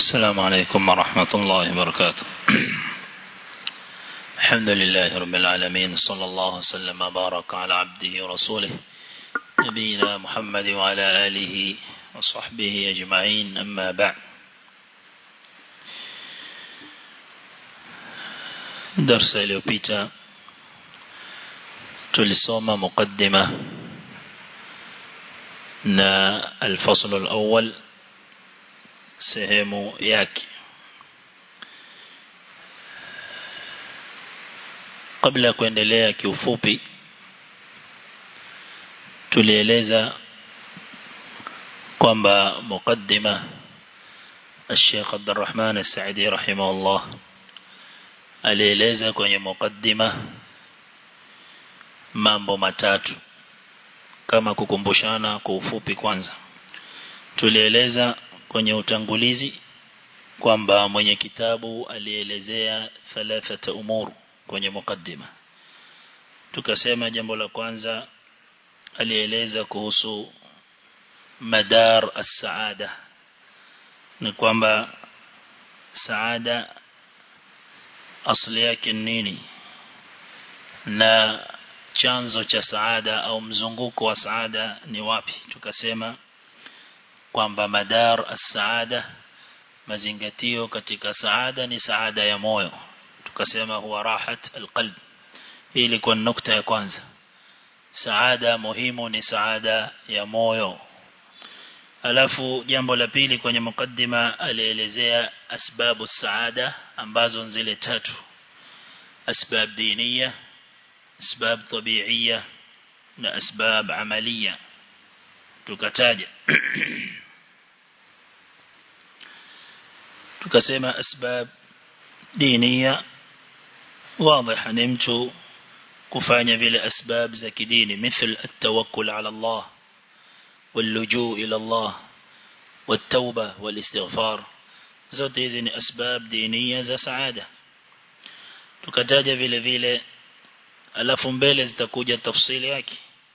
السلام عليكم ورحمة الله وبركاته الحمد لله رب العالمين صلى الله وسلم وبارك على عبده ورسوله نبينا محمد وعلى آله وصحبه أجمعين أما بعد درس اليوبيتا tulisoma mukaddima na الفصل الأول sehemu yake kabla ya kuendelea kiufupi tulieleza kwamba mukaddima الشيخ عبد الرحمن السعدي رحمه الله alieleza kwenye mukaddima mambo matatu kama kukumbushana kwa ufupi kwanza tulieleza kwenye utangulizi kwamba mwenye kitabu alielezea thalathata umuru kwenye mukaddima tukasema jambo la kwanza alieleza kuhusu madar as-saada ni kwamba saada asli yake nini na chanzo cha saada au mzunguko wa saada ni wapi tukasema kwamba madar as-saada mazingatio katika saada ni saada ya moyo tukasema huwa rahat alqalb hii ilikuwa nukta ya kwanza saada muhimu ni saada ya moyo alafu jambo la pili kwenye mukaddima alielezea asbabu saada ambazo zile tatu asbab diniya asbab tabiiya na asbab amaliya tukataja tukasema asbab diniya واضح ni mtu kufanya vile asbab za kidini مثل التوكل على الله واللجوء إلى الله والتوبة والاستغفار zote hizi ni asbab diniya za saada tukataja vile vile alafu mbele zitakuja tafsili yake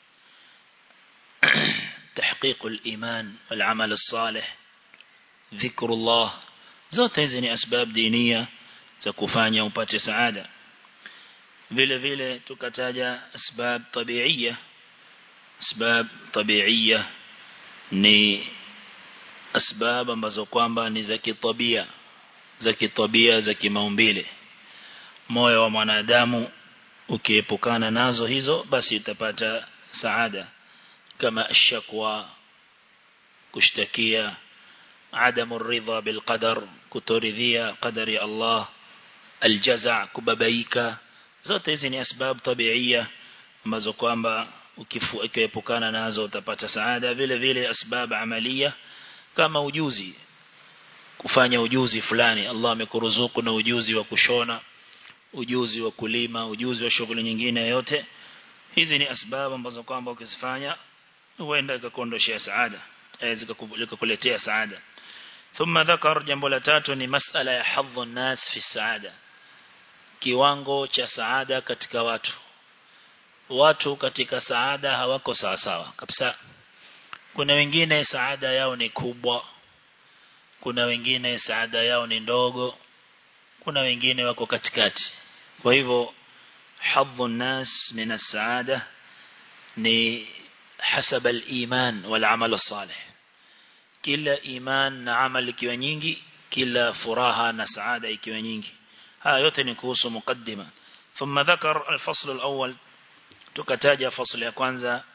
تحقيق الإيمان والعمل الصالح ذكر الله zote hizi ni asbab diniya za kufanya upate saada vile vile tukataja asbab tabiiya asbab tabiiya ni asbab ambazo kwamba ni za kitabia za kitabia za kimaumbile moyo wa mwanadamu ukiepukana nazo hizo basi utapata saada kama ashakwa kushtakia عدم الرضا بالقدر كتورذيا قدر الله الجزع كببايك zote hizi ni asbab tabiia ambazo kwamba ukiepukana nazo utapata saada vile vile asbab amalia kama ujuzi kufanya ujuzi fulani Allah amekuruzuku na ujuzi wa kushona ujuzi wa kulima ujuzi wa shughuli nyingine yote hizi ni asbab ambazo kwamba ukizifanya huenda ikakondoshia saada zikakuletea saada ثم ذكر jambo la tatu ni masala ya hadhu nas fi saada kiwango cha saada katika watu watu katika saada hawako sawa sawa kabisa kuna wengine saada yao ni kubwa kuna wengine saada yao ni ndogo kuna wengine wako katikati kwa hivyo hadhu nas min as-saada ni hasaba al-iman wal amal as-salih kila iman na amal ikiwa nyingi kila furaha na saada ikiwa nyingi haya yote ni kuhusu mukaddima thumma dhakar al-fasl al-awwal tukataja fasl ya kwanza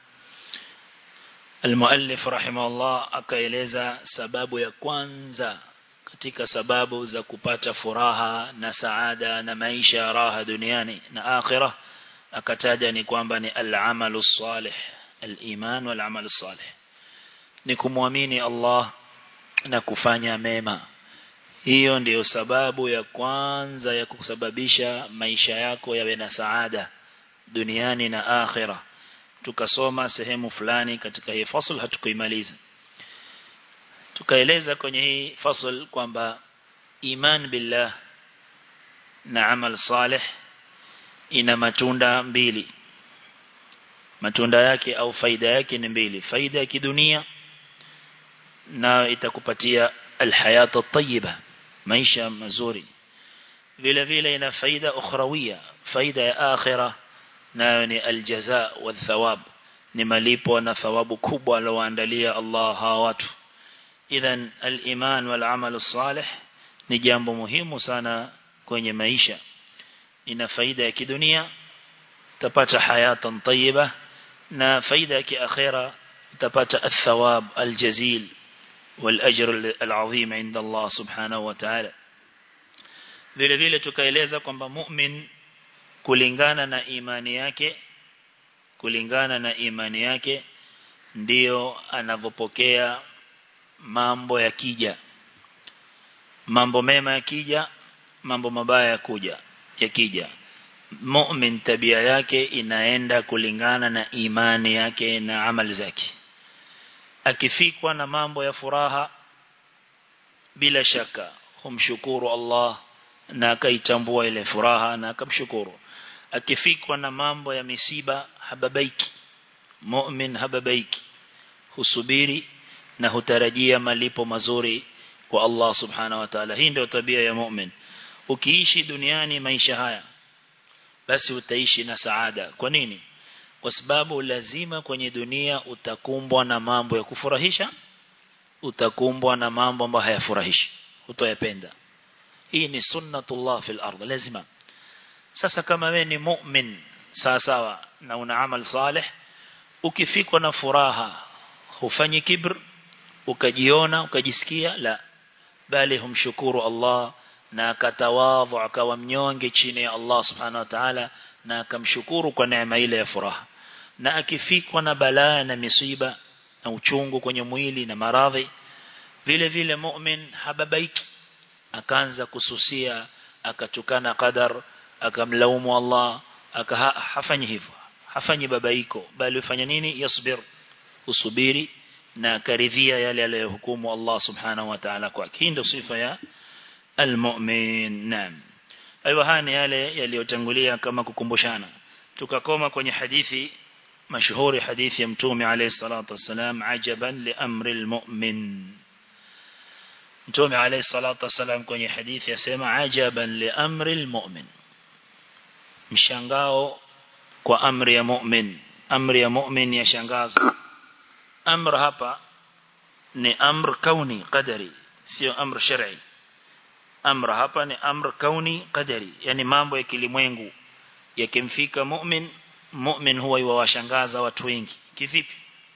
المؤلف رحمه الله akaeleza sababu ya kwanza katika sababu za kupata furaha na saada na maisha raha duniani na akhirah akataja ni kwamba ni al-amalu salih al-iman wal-amal salih ni kumwamini Allah na kufanya mema hiyo ndiyo sababu ya kwanza ya kusababisha maisha yako yawe na saada duniani na akhira tukasoma sehemu fulani katika hii fasl hatukuimaliza tukaeleza kwenye hii fasl kwamba iman billah na amal salih ina matunda mbili matunda yake au faida yake ni mbili faida ya kidunia na itakupatia alhayata tayyiba maisha mazuri vile vile ina faida ukhrawia faida ya akhira nayo ni aljaza wa thawab ni malipo na thawabu kubwa alowaandalia Allah hawa watu idhan al-iman wal amal salih ni jambo muhimu sana kwenye maisha ina faida ya kidunia utapata hayatan tayyiba na faida ya kiakhira utapata athawab aljazil والأجر العظيم عند الله سبحانه وتعالى vile vile tukaeleza kwamba mu'min kulingana na imani yake kulingana na imani yake ndiyo anavyopokea mambo yakija mambo mema yakija mambo mabaya yakuja yakija mu'min tabia yake inaenda kulingana na imani yake na amali zake akifikwa na mambo ya furaha bila shaka humshukuru Allah na akaitambua ile furaha na akamshukuru akifikwa na mambo ya misiba hababaiki mu'min hababaiki husubiri na hutarajia malipo mazuri kwa Allah subhanahu wa ta'ala hii ndio tabia ya mu'min ukiishi duniani maisha haya basi utaishi na saada kwa nini kwa sababu lazima kwenye dunia utakumbwa na mambo ya kufurahisha utakumbwa na mambo ambayo hayafurahishi utoyapenda hii ni sunnatullah fil ardh lazima sasa kama wewe ni mu'min sawa sawa na una amal salih ukifikwa na furaha hufanyi kibr ukajiona ukajisikia la bali humshukuru Allah na akatawadhu akawa mnyonge chini ya Allah subhanahu wa ta'ala na akamshukuru kwa neema ile ya furaha na akifikwa na balaa na misiba na uchungu kwenye mwili na maradhi vile vile mu'min hababaiki akaanza kususia akatukana qadar akamlaumu Allah aka hafanyi hivyo hafanyi babaiko bali ufanya nini yasbir usubiri na karidhia yale aliyohukumu Allah subhanahu wa ta'ala kwake hii ndio sifa ya almu'min naam ayo haya ni yale yaliyotangulia kama kukumbushana tukakoma kwenye hadithi mashuhuri hadithi ya mtume alayhi salatu wasalam ajaban li amri almu'min mtume alayhi salatu wasalam kwenye hadithi yasema ajaban li amri almu'min mshangao kwa amri ya mu'min amri ya mu'min yashangaza amr hapa ni amr kauni qadari sio amr shar'i amr hapa ni amr kauni qadari yani mambo ya kilimwengu yakimfika mu'min mu'min huwa yuwashangaza watu wengi kivipi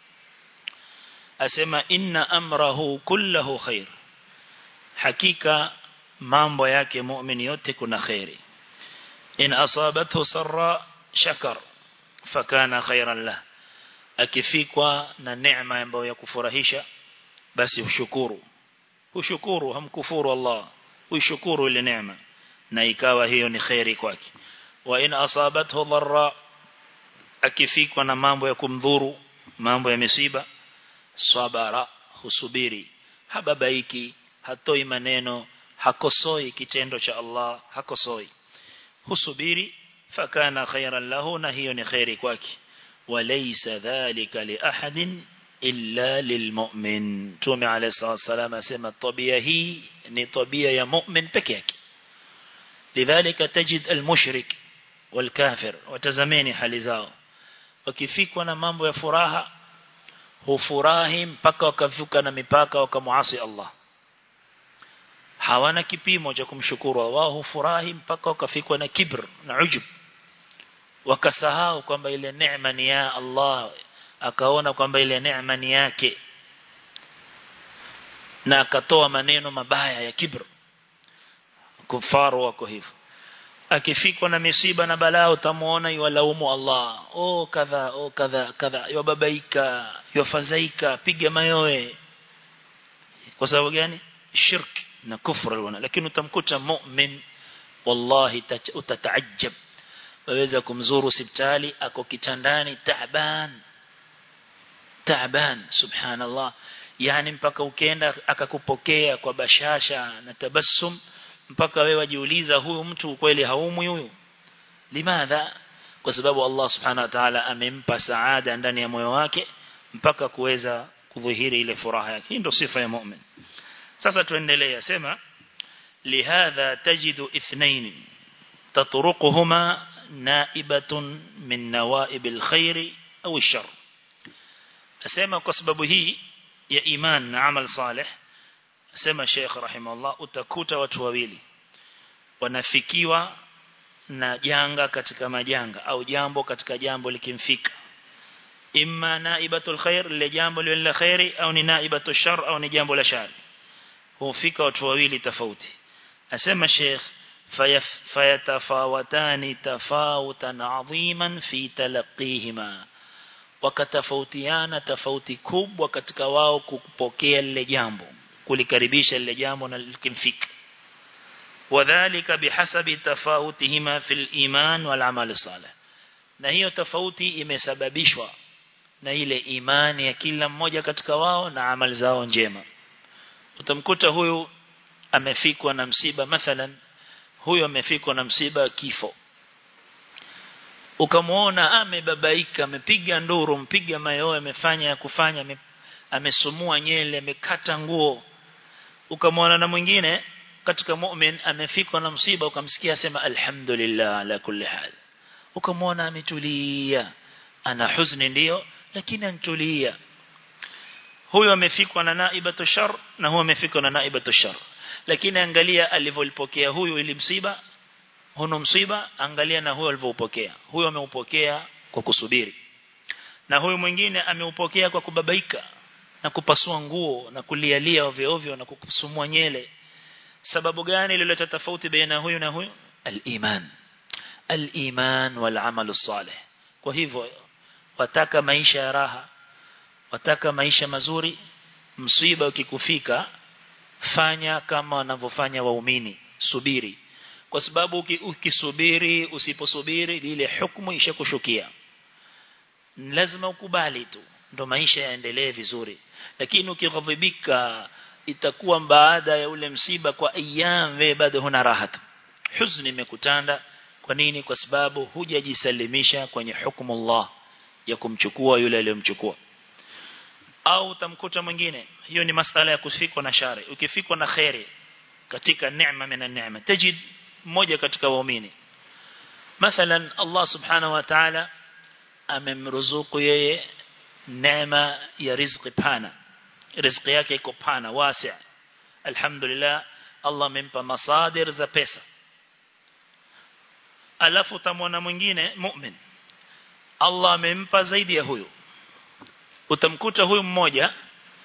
asema inna amrahu kullahu khair hakika mambo yake mu'min yote kuna khairi in asabathu sarra shakar fakana khairan lah akifikwa na neema ambayo ya kufurahisha basi ushukuru ushukuru hamkufuru Allah ushukuru ile neema na ikawa hiyo ni khairi kwake wa in asabathu dharra akifikwa na mambo ya kumdhuru mambo ya misiba sabara husubiri hababaiki hatoi maneno hakosoi kitendo cha Allah hakosoi husubiri fakana khairan lahu na hiyo ni khairi kwake walaysa dhalika li ahadin illa lilmu'min tume alayhi salatu asema tabia hii ni tabia ya mu'min peke yake lidhalika tajid almushrik والكافر watazameni hali zao wakifikwa na mambo ya furaha hufurahi mpaka wakavuka na mipaka wakamuasi Allah hawana kipimo cha kumshukuru wao hufurahi mpaka wakafikwa na kibr na ujub wakasahau kwamba ile neema ni ya Allah akaona kwamba ile neema ni yake na akatoa maneno mabaya ya kibr kufaru wako hivyo akifikwa na misiba na balaa utamuona yuwalaumu Allah oh kadha oh kadha kadha yubabaika yufadhaika piga mayowe kwa sababu gani shirk na kufru wana lakini utamkuta mu'min wallahi utataajab waweza kumzuru hospitali ako kitandani taaban taaban subhanallah yani mpaka ukienda akakupokea kwa bashasha na tabassum mpaka wewe wajiuliza huyu mtu kweli haumwi huyu limadha kwa sababu Allah subhanahu wa ta'ala amempa saada ndani ya moyo wake mpaka kuweza kudhihiri ile furaha yake hii ndio sifa ya mu'min sasa tuendelee sema لهذا تجد اثنين تطرقهما نائبة من نوائب الخير أو الشر أسمى كسبب هي يا إيمان عمل صالح أسمى الشيخ رحمه الله utakuta watu wawili wanafikiwa na janga katika majanga au jambo katika jambo likimfika imma naibatul khair lile jambo lile la khairi au ni naibatul shar au ni jambo la shari hufika watu wawili tofauti asema sheikh fayatafawatani tafawutan adhiman fi talaqihima wakatafautiana tofauti kubwa katika wao kupokea lile jambo kulikaribisha lile jambo na likimfika وذلك بحسب تفاوتهما في الإيمان والعمل الصالح na hiyo tofauti imesababishwa na ile imani ya kila mmoja katika wao na amali zao njema utamkuta huyu amefikwa na msiba mathalan huyu amefikwa na msiba kifo ukamuona amebabaika amepiga nduru mpiga mayoe amefanya ya kufanya amesumua nyele amekata nguo ukamwona na mwingine katika mu'min amefikwa na msiba ukamsikia sema alhamdulillah ala kulli hal ukamwona ametulia ana huzuni ndio lakini antulia huyo amefikwa na naibatu shar na huyo amefikwa na naibatu shar lakini angalia alivyolipokea huyu ili msiba huno msiba angalia na huyo alivyopokea huyo ameupokea kwa kusubiri na huyu mwingine ameupokea kwa kubabaika na kupasua nguo na kulialia ovyo ovyo na kukusumua nyele sababu gani ilileta tofauti baina huyu na huyu al-iman al-iman wal amal salih kwa hivyo wataka maisha ya raha wataka maisha mazuri msiba ukikufika fanya kama wanavyofanya waumini subiri kwa sababu ukisubiri usiposubiri ile hukumu ishakushukia lazima ukubali tu ndo maisha yaendelee vizuri lakini ukighadhibika itakuwa baada ya ule msiba kwa ayyam wewe bado huna raha huzuni imekutanda kwa nini kwa sababu hujajisalimisha kwenye hukumu Allah ya kumchukua yule aliyomchukua au utamkuta mwingine hiyo ni masala ya kufikwa na shari ukifikwa na khairi katika neema mina neema tajid mmoja katika waumini mathalan Allah subhanahu wa ta'ala amemruzuku yeye neema ya riziki pana riziki yake iko pana wasi' alhamdulillah Allah amempa masadir za pesa alafu utamwona mwingine mu'min Allah amempa zaidi ya huyo utamkuta huyu mmoja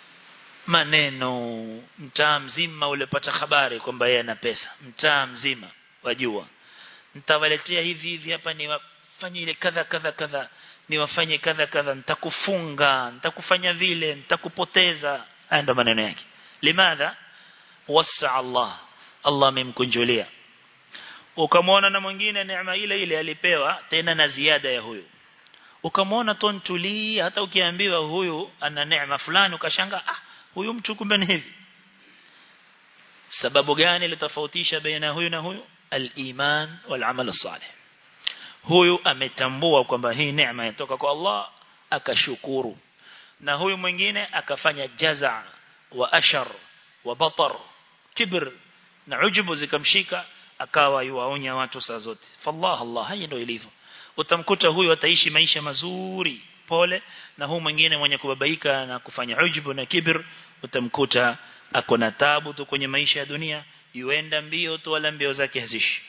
maneno mtaa mzima ulepata habari kwamba yeye ana pesa mtaa mzima wajua nitawaletea hivi hivi hapa ni wafanye ile kadha kadha kadha niwafanye kadha kadha nitakufunga nitakufanya vile nitakupoteza haya ndo maneno yake limadha wasa Allah Allah amemkunjulia ukamwona na mwingine neema ile ile alipewa tena na ziada ya huyo ukamwona tontuli hata ukiambiwa huyu ana neema fulani ukashanga ah huyu mtu kumbe ni hivi sababu gani litofautisha baina huyu na huyu al-iman wal amal salih huyu ametambua kwamba hii neema inatoka kwa Allah akashukuru na huyu mwingine akafanya jaza wa ashar wa batar kibr na ujubu zikamshika akawa yuwaonya watu saa zote fallah Allah haya ndio ilivyo utamkuta huyu ataishi maisha mazuri pole na huyu mwingine mwenye kubabaika na kufanya ujubu na kibr utamkuta ako na tabu tu kwenye maisha ya dunia yuenda mbio tu wala mbio zake hazishi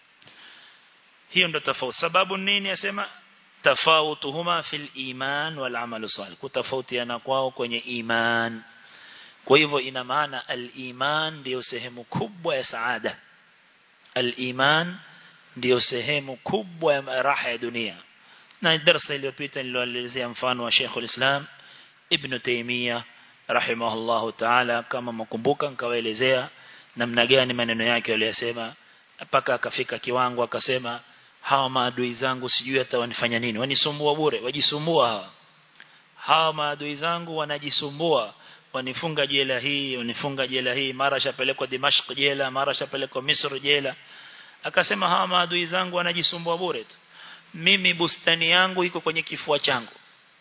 hiyo ndo tofauti sababu nini asema tafautuhuma fil iman wal amal salih kutofautiana kwao kwenye iman kwa hivyo ina maana al-iman ndio sehemu kubwa ya saada al-iman ndio sehemu kubwa ya raha ya dunia na darasa iliyopita nilielezea mfano wa Sheikh al-Islam Ibn Taymiyyah rahimahullahu ta'ala kama mkumbuka nikawaelezea namna gani maneno yake aliyosema mpaka akafika kiwango akasema hawa maadui zangu sijui hata wanifanya nini wanisumbua bure wajisumbua hawa hawa maadui zangu wanajisumbua wanifunga jela hii wanifunga jela hii mara shapelekwa Dimashq jela mara shapelekwa Misri jela akasema hawa maadui zangu wanajisumbua bure tu mimi bustani yangu iko kwenye kifua changu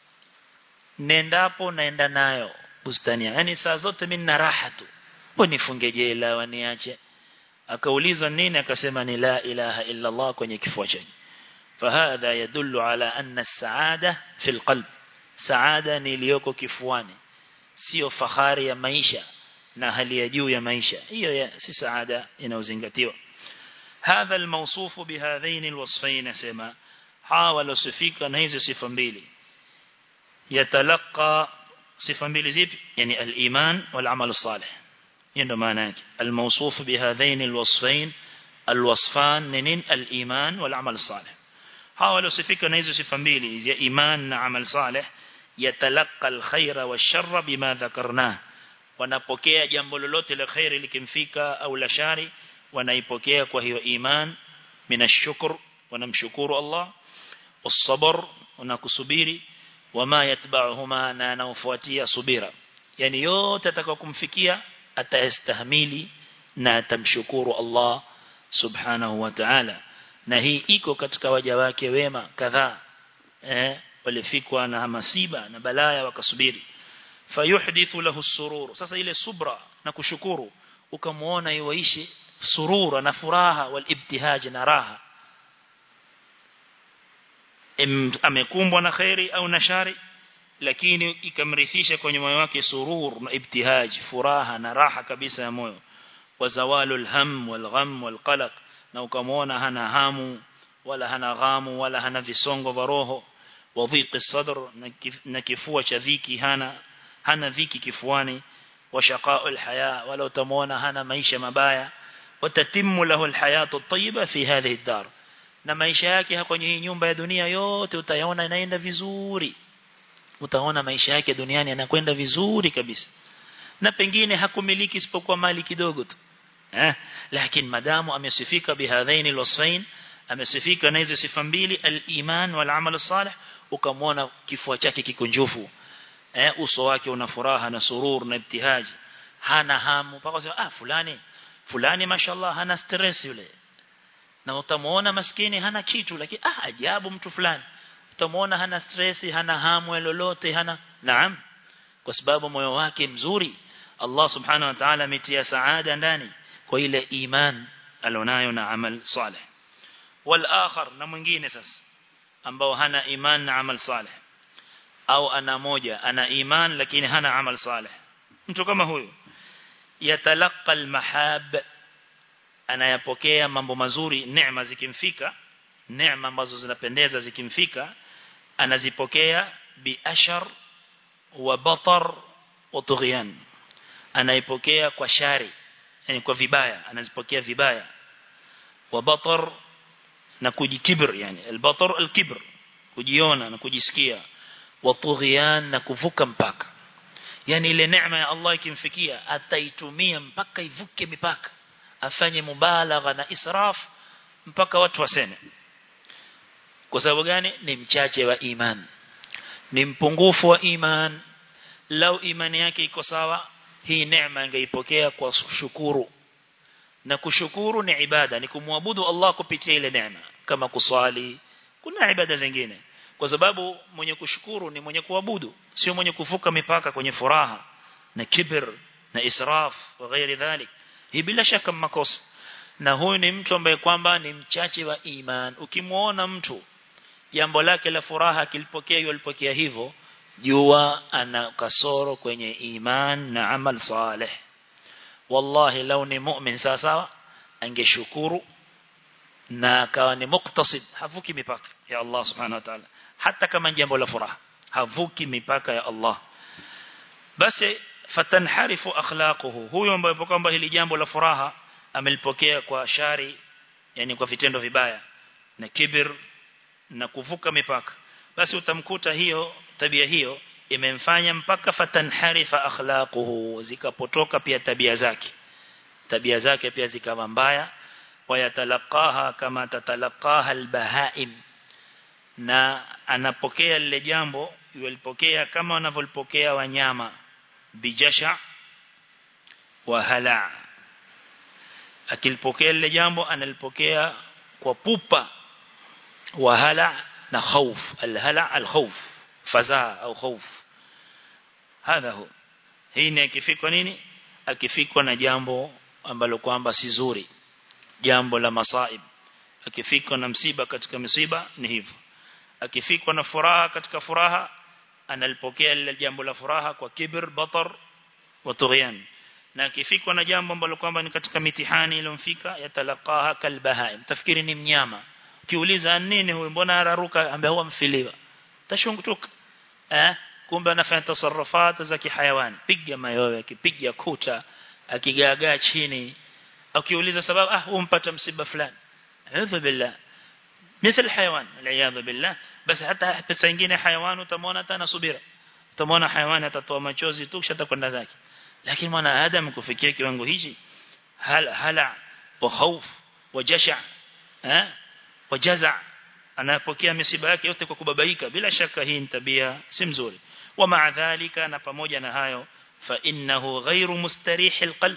nendapo naenda nayo bustani yangu yani saa zote mimi na raha tu wanifunge jela waniache akaulizwa nini akasema ni la ilaha illa Allah kwenye kifua chake fahadha yadullu ala anna as-saada fi al-qalb saada ni iliyoko kifuani sio fahari ya maisha na hali ya juu ya maisha hiyo si saada inaozingatiwa hadha al-mawsuf bihadhain al-wasfayn sema hawala sifika na hizo sifa mbili yatalaqa sifa mbili zipi yani al-iman wal amal salih hiyo ndo maana yake al-mawsuf bihadhain al-wasfayn al-wasfan ninin al-iman wal amal salih hawala sifika na hizo sifa mbili ya iman na amal salih yatalaqa al-khaira wash-sharra bima dhakarna wanapokea jambo lolote la khairi likimfika au la shari wanaipokea kwa hiyo iman minashukr wanamshukuru Allah والصبر wanakusubiri wama yatba'uhuma na anaofuatia subira yani yote atakayokumfikia atastahimili na atamshukuru Allah subhanahu wa ta'ala na hii iko katika waja wake wema kadhaa eh walifikwa na masiba na balaya wakasubiri fayuhdithu lahu surur sasa ile subra na kushukuru ukamuona yuishi surura na furaha wal ibtihaj na raha amekumbwa na khairi au na shari lakini ikamrithisha kwenye moyo wake surur na ibtihaj furaha na raha kabisa ya moyo wa zawalul ham wal gham wal qalaq na ukamwona hana hamu wala hana ghamu wala hana visongo vya roho wa dhiqi sadr na kifua cha dhiki hana hana dhiki kifuani wa shaqaul haya wala utamwona hana maisha mabaya watatimmu lahu alhayatu at-tayyiba fi hadhihi ad-dar na maisha yake kwenye hii nyumba ya dunia yote utayaona inaenda vizuri utaona maisha yake duniani yanakwenda vizuri kabisa na pengine hakumiliki isipokuwa mali kidogo tu eh lakini madamu amesifika bihadhaini alwasfain amesifika na hizo sifa mbili al-iman wal amal salih ukamwona kifua chake kikunjufu eh uso wake una furaha na surur na ibtihaji hana hamu mpaka sema ah fulani fulani mashallah hana stress yule na utamuona maskini hana kitu lakini ah ajabu mtu fulani utamuona hana stress hana hamu lolote hana naam kwa sababu moyo wake mzuri Allah subhanahu wa ta'ala ametia saada ndani kwa ile iman alionayo na amal salih wal akhar na mwingine sasa ambao hana iman na amal salih au ana moja ana iman lakini hana amal salih mtu kama huyu yatalaqa al mahab anayapokea mambo mazuri neema zikimfika neema ambazo zinapendeza zikimfika anazipokea bi ashar wa batar wa tughyan anaipokea kwa shari yani kwa vibaya anazipokea vibaya wa batar na kujikibr yani al-batar al-kibr kujiona na kujisikia wa tughyan na kuvuka mpaka yani ile neema ya Allah ikimfikia ataitumia mpaka ivuke mipaka afanye mubalagha na israf mpaka watu waseme kwa sababu gani ni mchache wa iman ni mpungufu wa iman lau imani yake iko sawa hii neema angeipokea kwa shukuru na kushukuru ni ibada ni kumwabudu Allah kupitia ile neema kama kusali kuna ibada zingine kwa sababu mwenye kushukuru ni mwenye kuabudu sio mwenye kuvuka mipaka kwenye furaha na kibir na israf wa ghairi dhalik hii bila shaka makosa na huyu ni mtu ambaye kwamba ni mchache wa iman ukimuona mtu jambo lake la furaha kilipokea yulipokea hivyo jua ana kasoro kwenye iman na amal saleh wallahi lau ni mu'min sawa angeshukuru na akawa ni muktasid havuki mipaka ya Allah subhanahu wa ta'ala hata kama jambo la furaha havuki mipaka ya Allah basi fatanharifu akhlaquhu huyo ambaye kwamba hili jambo la furaha amelipokea kwa shari yani kwa vitendo vibaya na kibir na kuvuka mipaka basi utamkuta hiyo tabia hiyo imemfanya mpaka fatanharifa akhlaquhu zikapotoka pia tabia zake tabia zake pia zikawa mbaya wayatalaqaha kama tatalaqaha albahaim na anapokea lile jambo yulipokea kama wanavyolipokea wanyama bijasha wa hala akilipokea lile jambo analipokea kwa pupa wa hala na khauf alhala alkhawf fazaa au khauf hadha hu hii ni akifikwa nini akifikwa na jambo ambalo kwamba si zuri jambo la masaib akifikwa na msiba katika msiba ni hivyo akifikwa na furaha katika furaha analipokea lile jambo la furaha kwa kibir batar wa tughyan na akifikwa na jambo ambalo kwamba ni katika mitihani iliyomfika yatalaqaha kalbahaim tafikiri ni mnyama ukiuliza nini huyu mbona araruka ambaye huwa mfiliwa tashungutuka eh kumbe anafanya tasarrufat za kihayawani piga mayowe akipiga kuta akigaagaa chini akiuliza sababu ah umpata msiba fulani a'udhu billah مثل حيوان العياذ بالله بس حتى حتى سingine حيوان utamwona hata nasubira utamwona حيوان atatoa machozi tu kisha atakwenda zake lakini mwana adam kufikia kiwango hichi hala hala wa khauf wa jasha eh wa jaza anapokea misiba yake yote kwa kubabaika bila shaka hii ni tabia si mzuri wa maa dhalika na pamoja na hayo fa innahu ghairu mustarih alqalb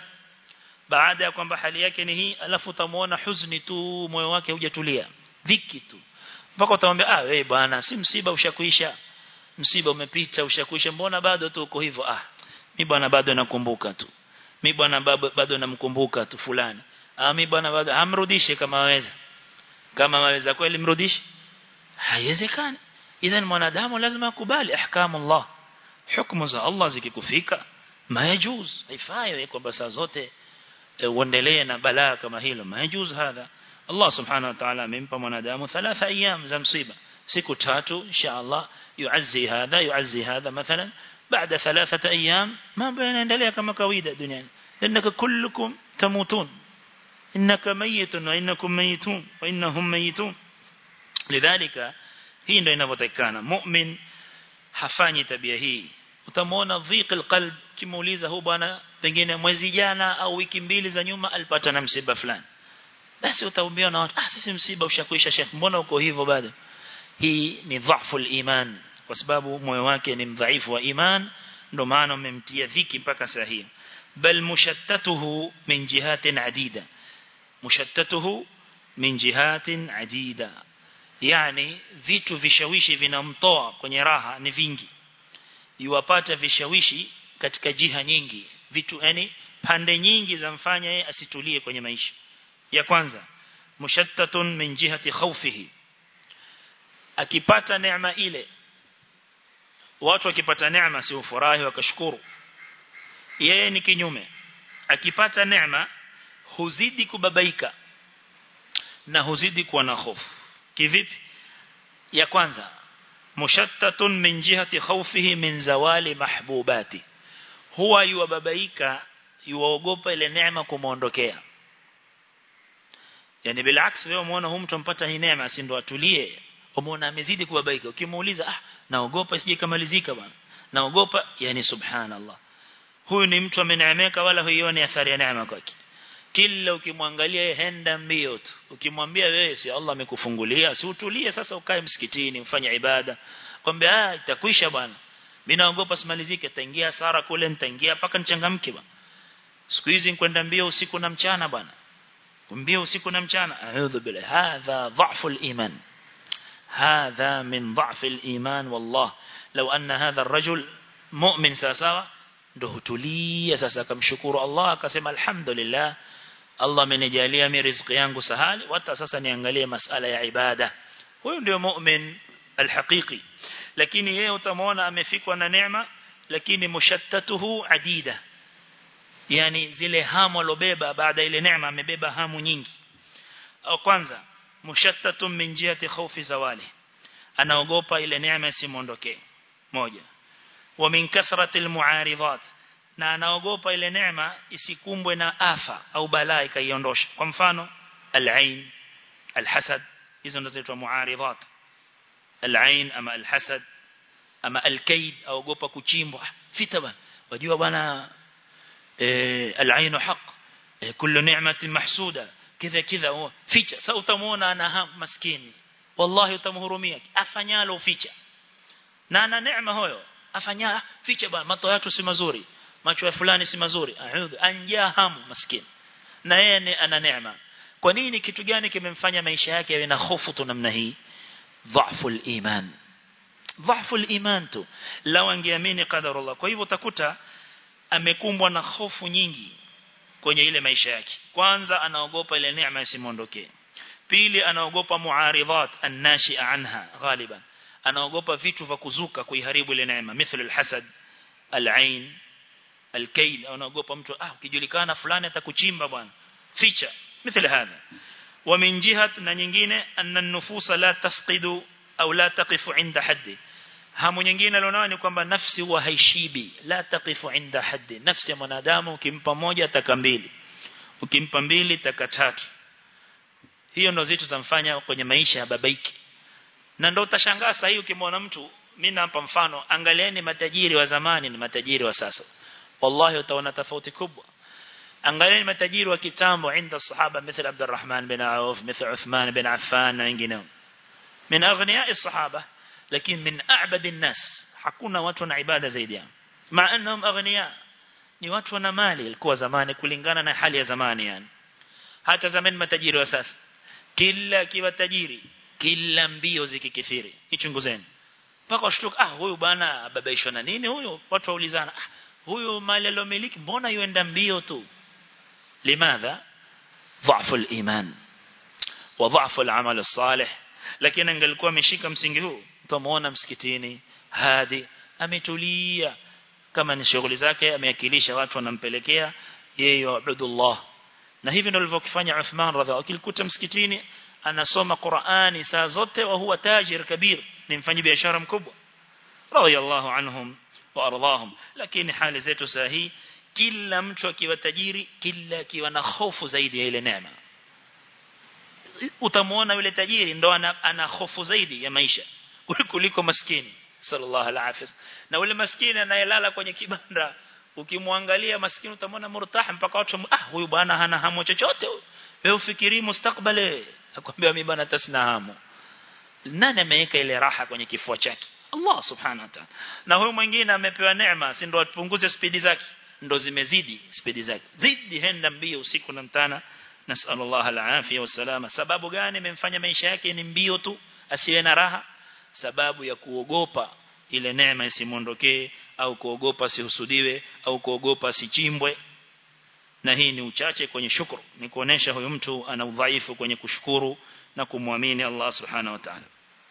baada ya kwamba hali yake ni hii alafu utamuona huzuni tu moyo wake hujatulia dhiki tu mpaka utamwambia ah wewe bwana si msiba ushakuisha msiba umepita ushakuisha mbona bado tu uko hivyo ah mimi bwana bado nakumbuka tu mimi bwana bado namkumbuka tu fulani ah mimi bwana bado amrudishe kama waweza kama waweza kweli mrudishe haiwezekani idhan mwanadamu lazima akubali ahkamu Allah hukumu za Allah zikikufika mayajuz haifai kwamba saa zote uendelee na balaa kama hilo mayajuz hadha Allah subhanahu wa ta'ala amempa mwanadamu thalatha ayyam za msiba siku tatu insha Allah yuazzi hadha yuazzi hadha mathalan baada thalathata ayyam mambo yanaendelea kama kawaida duniani innaka kullukum tamutun innaka mayitun wa innakum mayitun wa innahum mayitun lidhalika hii ndio inavyotakana mu'min hafanyi tabia hii utamwona dhiq alqalb kimuuliza hu bwana pengine mwezi jana au wiki mbili za nyuma alipata na msiba fulani basi utaumbiwa na watu ah sisi msiba ushakuisha sheikh mbona uko hivyo bado hii ni dhaifu iman kwa sababu moyo wake ni mdhaifu wa iman ndio maana umemtia dhiki mpaka saa hii bal mushattatuhu min jihatin adida mushattatuhu min jihatin adida yani vitu vishawishi vinamtoa kwenye raha ni vingi iwapata vishawishi katika jiha nyingi vitu yani pande nyingi za mfanya yeye asitulie kwenye maisha ya kwanza mushattatun min jihati khawfihi akipata neema ile watu wakipata neema si ufurahi wakashukuru yeye ni kinyume akipata neema huzidi kubabaika na huzidi kuwa na hofu kivipi ya kwanza mushattatun min jihati khawfihi min zawali mahbubati huwa yuwababaika yuwaogopa ile neema kumuondokea yani bilaks wewe umeona huyu mtu ampata hii neema si ndo atulie umeona amezidi kubabaika ukimuuliza ah naogopa sije kamalizika bwana naogopa yani subhanallah huyu ni mtu ameneemeka wala huioni athari ya neema kwake kila ukimwangalia yeye henda mbio tu ukimwambia wewe si Allah amekufungulia si utulie sasa ukae msikitini ufanye ibada kwambia ah itakwisha bwana mimi naogopa simalizike taingia hasara kule nitaingia paka nichangamke bwana siku hizi kwenda mbio usiku na mchana bwana mbio usiku na mchana a'udhu billahi hadha dha'fu al-iman hadha min dha'fi al-iman wallah law anna hadha ar-rajul mu'min sawa ndo hutulia sasa akamshukuru Allah akasema alhamdulillah Allah amenijalia mimi riziki yangu sahali hata sasa niangalie masala ya ibada huyo ndio mu'min alhaqiqi lakini yeye utamwona amefikwa na neema lakini mushattatuhu adida yani zile hamu alobeba baada ile neema amebeba hamu nyingi au kwanza mushattatun min jihati khawfi zawali anaogopa ile neema isimuondokee moja wa min kathrati almu'aridat na anaogopa ile neema isikumbwe na afa au balaa ikaiondosha kwa mfano al-ain al-hasad hizo ndizo zinaitwa mu'aridat al-ain ama al-hasad ama al-kaid aogopa kuchimbwa fita bwana wajua bwana al-ain haq kullu ni'matin mahsuda kidha kidha ficha sasa utamuona ana maskini wallahi utamhurumia afanyalo ficha na ana neema huyo afanya ficha bwana mato yatu si mazuri macho ya fulani si mazuri a'udhu anja hamu maskini na yeye ana neema kwa nini kitu gani kimemfanya maisha yake yawe na hofu tu namna hii dhaifu iman dhaifu iman tu lao angeamini qadarullah kwa hivyo utakuta amekumbwa na hofu nyingi kwenye ile maisha yake kwanza anaogopa ile neema isimuondokee pili anaogopa muaridhat annashi'a anha ghaliban anaogopa vitu vya kuzuka kuiharibu ile neema mithlu alhasad alain alkail anaogopa mtu ah ukijulikana fulani atakuchimba bwana ficha mithla hadha wa min jihat na nyingine anna an-nufus la tafqidu au la taqifu inda haddi hamu nyingine alionao ni kwamba nafsi huwa haishibi la taqifu inda haddi nafsi ya mwanadamu ukimpa moja taka mbili ukimpa mbili taka tatu hiyo ndo zitu zamfanya kwenye maisha ya babaiki na ndo utashangaa sasa hii ukimwona mtu mimi nampa mfano angalieni matajiri wa zamani na matajiri wa sasa wallahi utaona tofauti kubwa angalieni matajiri wa kitambo inda sahaba mithل عبد الرحمن بن عوف مثل عثمان بن عفان na wengineo min aghniya الصحابه lakini min a'bad الناس hakuna watu na ibada zaidi yao ma annahum aghniya ni watu wana mali ilikuwa zamani kulingana na hali ya zamani yani hata zamani matajiri wa sasa kila kiwa tajiri kila mbio zikikithiri ichunguzeni mpaka washtuka ah huyu bwana ababaishwa na nini huyu watu waulizana ah huyu mali aliyomiliki mbona yuenda mbio tu limadha ضعف الإيمان وضعف العمل الصالح lakini angelikuwa ameshika msingi huu utamuona msikitini hadi ametulia kama ni shughuli zake ameakilisha watu wanampelekea yeye Abdullah na hivi ndivyo alivyofanya Uthman radhiallahu akilikuta msikitini anasoma Qur'ani saa zote wa huwa tajir kabir ni mfanyi biashara mkubwa radhiallahu anhum wa ardahum lakini hali zetu saa hii kila mtu akiwa tajiri kila akiwa na hofu zaidi ya ile neema utamuona yule tajiri ndo ana, ana hofu zaidi ya maisha kuliko maskini sallallahu alaihi na yule maskini anayelala kwenye kibanda ukimwangalia maskini utamwona murtah mpaka watu ah huyu bwana hana hamu chochote wewe ufikiri mustakbale akwambia mimi bwana tasina hamu nani ameweka ile raha kwenye kifua chake Allah subhanahu wa ta'ala na huyu mwingine amepewa neema si ndo apunguze spidi zake ndo zimezidi spidi zake zidi henda mbio usiku na mchana nasallallahu alafia wasalama sababu gani imemfanya maisha yake ni mbio tu asiwe na raha sababu ya kuogopa ile neema isimuondokee au kuogopa sihusudiwe au kuogopa sichimbwe na hii ni uchache kwenye shukuru ni kuonesha huyu mtu ana udhaifu kwenye kushukuru na kumwamini Allah subhanahu wa ta'ala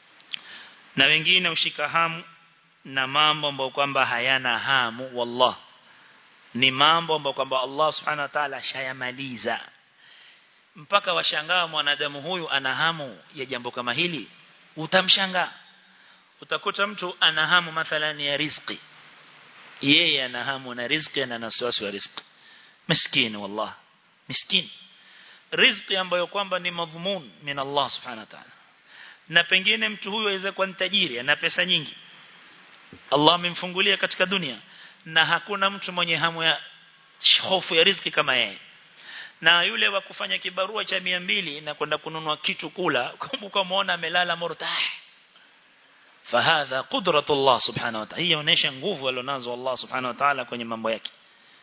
na wengine ushika hamu na mambo ambayo kwamba hayana hamu wallah ni mambo ambayo kwamba Allah subhanahu wa ta'ala ashayamaliza mpaka washangaa mwanadamu huyu ana hamu ya jambo kama hili utamshangaa utakuta mtu ana hamu mathalan ya riziki yeye ana hamu na riziki na wasiwasi wa riziki maskini wallah miskin riziki ambayo kwamba ni madhumun min Allah subhanahu wa ta'ala na pengine mtu huyu aweza kuwa tajiri ana pesa nyingi Allah amemfungulia katika dunia na hakuna mtu mwenye hamu ya hofu ya riziki kama yeye na yule wa kufanya kibarua cha mbili na kwenda kununua kitu kula kumbuka muona amelala murtah fahadha qudratullah subhanahu wa ta'ala hii inaonyesha nguvu alionazo Allah subhanahu wa ta'ala kwenye mambo yake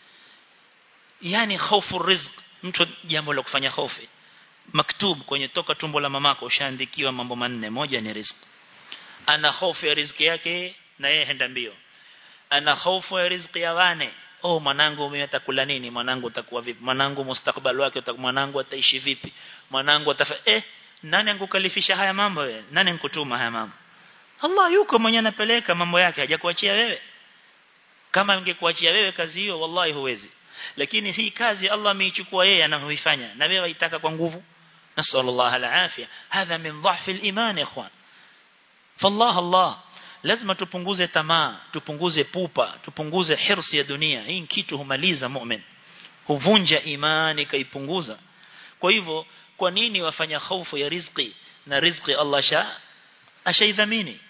yani hofu rizq mtu jambo la kufanya hofu maktub kwenye toka tumbo la mamako ushaandikiwa mambo manne moja ni riziki ana hofu ya riziki yake na yeye henda mbio ana hofu ya riziki ya wane oh mwanangu mimi atakula nini mwanangu utakuwa vipi mwanangu mustakbali wake mwanangu ataishi vipi mwanangu atafa eh nani angukalifisha haya mambo wewe nani nkutuma haya mambo Allah yuko mwenye anapeleka mambo yake hajakuachia wewe kama angekuachia wewe kazi hiyo wallahi huwezi lakini hii kazi Allah ameichukua yeye anayoifanya na wewe waitaka kwa nguvu nasallallahu alafia hadha min dhahfi al-iman ikhwan fallah Allah lazima tupunguze tamaa tupunguze pupa tupunguze hirsi ya dunia hii kitu humaliza mu'min huvunja imani kaipunguza kwa hivyo kwa nini wafanya hofu ya riziki na riziki Allah sha ashaidhamini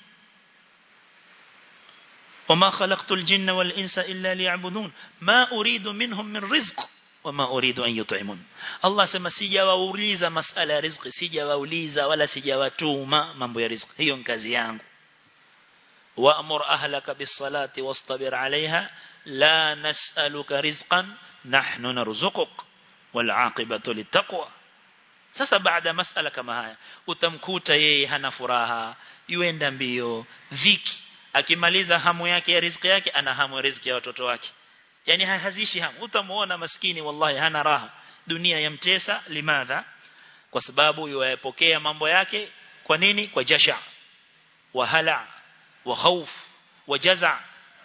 وما خلقت الجن والإنس إلا ليعبدون ما أريد منهم من رزق وما أريد أن يطعمون الله سما sijawauliza masala ya riziki sijawauliza wala sijawatuma mambo ya riziki hiyo kazi yangu وأمر أهلك بالصلاة واصطبر عليها لا نسألك رزقا نحن نرزقك والعاقبة للتقوى sasa baada masala kama haya utamkuta yeye hana furaha yuenda mbio dhiki akimaliza hamu yake ya riziki yake ana hamu ya riziki ya watoto wake yani hazishi hamu utamuona maskini wallahi hana raha dunia yamtesa limadha kwa sababu yuayapokea mambo yake kwa nini kwa jasha wa hala wa khauf wa jaza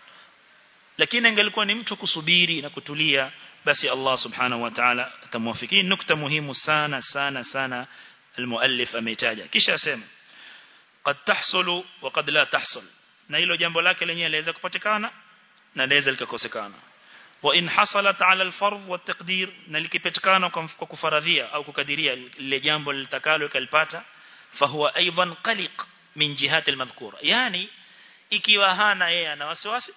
lakini angelikuwa ni mtu kusubiri na kutulia basi Allah subhanahu wa ta'ala atamwafikini nukta muhimu sana sana sana المؤلف ameitaja kisha asema قد تحصل وقد لا تحصل na hilo jambo lake lenyewe laweza kupatikana na laweza likakosekana wa in hasalat ala alfardh wa taqdir na likipatikana kwa kufaradhia au kukadiria lile jambo litakalo kalipata fahuwa aidan qaliq min jihati almadhkura yani ikiwa hana yeye ana wasiwasi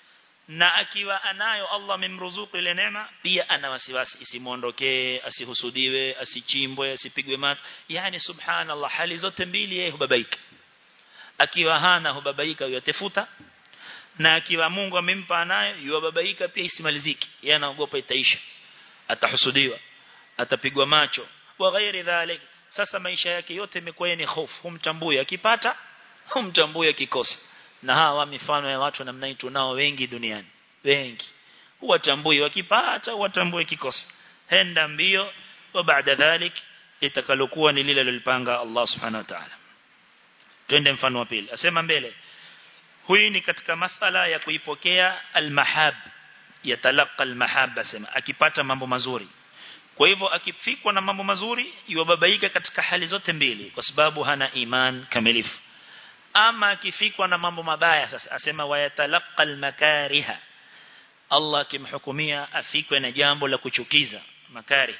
na akiwa anayo Allah amemruzuku ile neema pia ana wasiwasi isimuondokee asihusudiwe asichimbwe asipigwe mat yani subhanallah hali zote mbili yeye hubabaika akiwa hana hubabaika yatafuta na akiwa Mungu amempa nayo yubabaika pia isimaliziki yeye anaogopa itaisha atahusudiwa atapigwa macho wa ghairi dhalik sasa maisha yake yote imekuwa ni hofu humtambui akipata humtambui akikosa na hawa mifano ya watu namna hii tunao wengi duniani wengi huwatambui wakipata huwatambui kikosa henda mbio wa baada dhalik litakalokuwa ni lile lilipanga Allah subhanahu wa ta'ala twende mfano wa pili asema mbele huyu ni katika masala ya kuipokea almahab yatalaqa almahab asema akipata mambo mazuri kwa hivyo akifikwa na mambo mazuri yubabaika katika hali zote mbili kwa sababu hana iman kamilifu ama akifikwa na mambo mabaya sasa asema wayatalaqa almakariha Allah kimhukumia afikwe na jambo la kuchukiza makari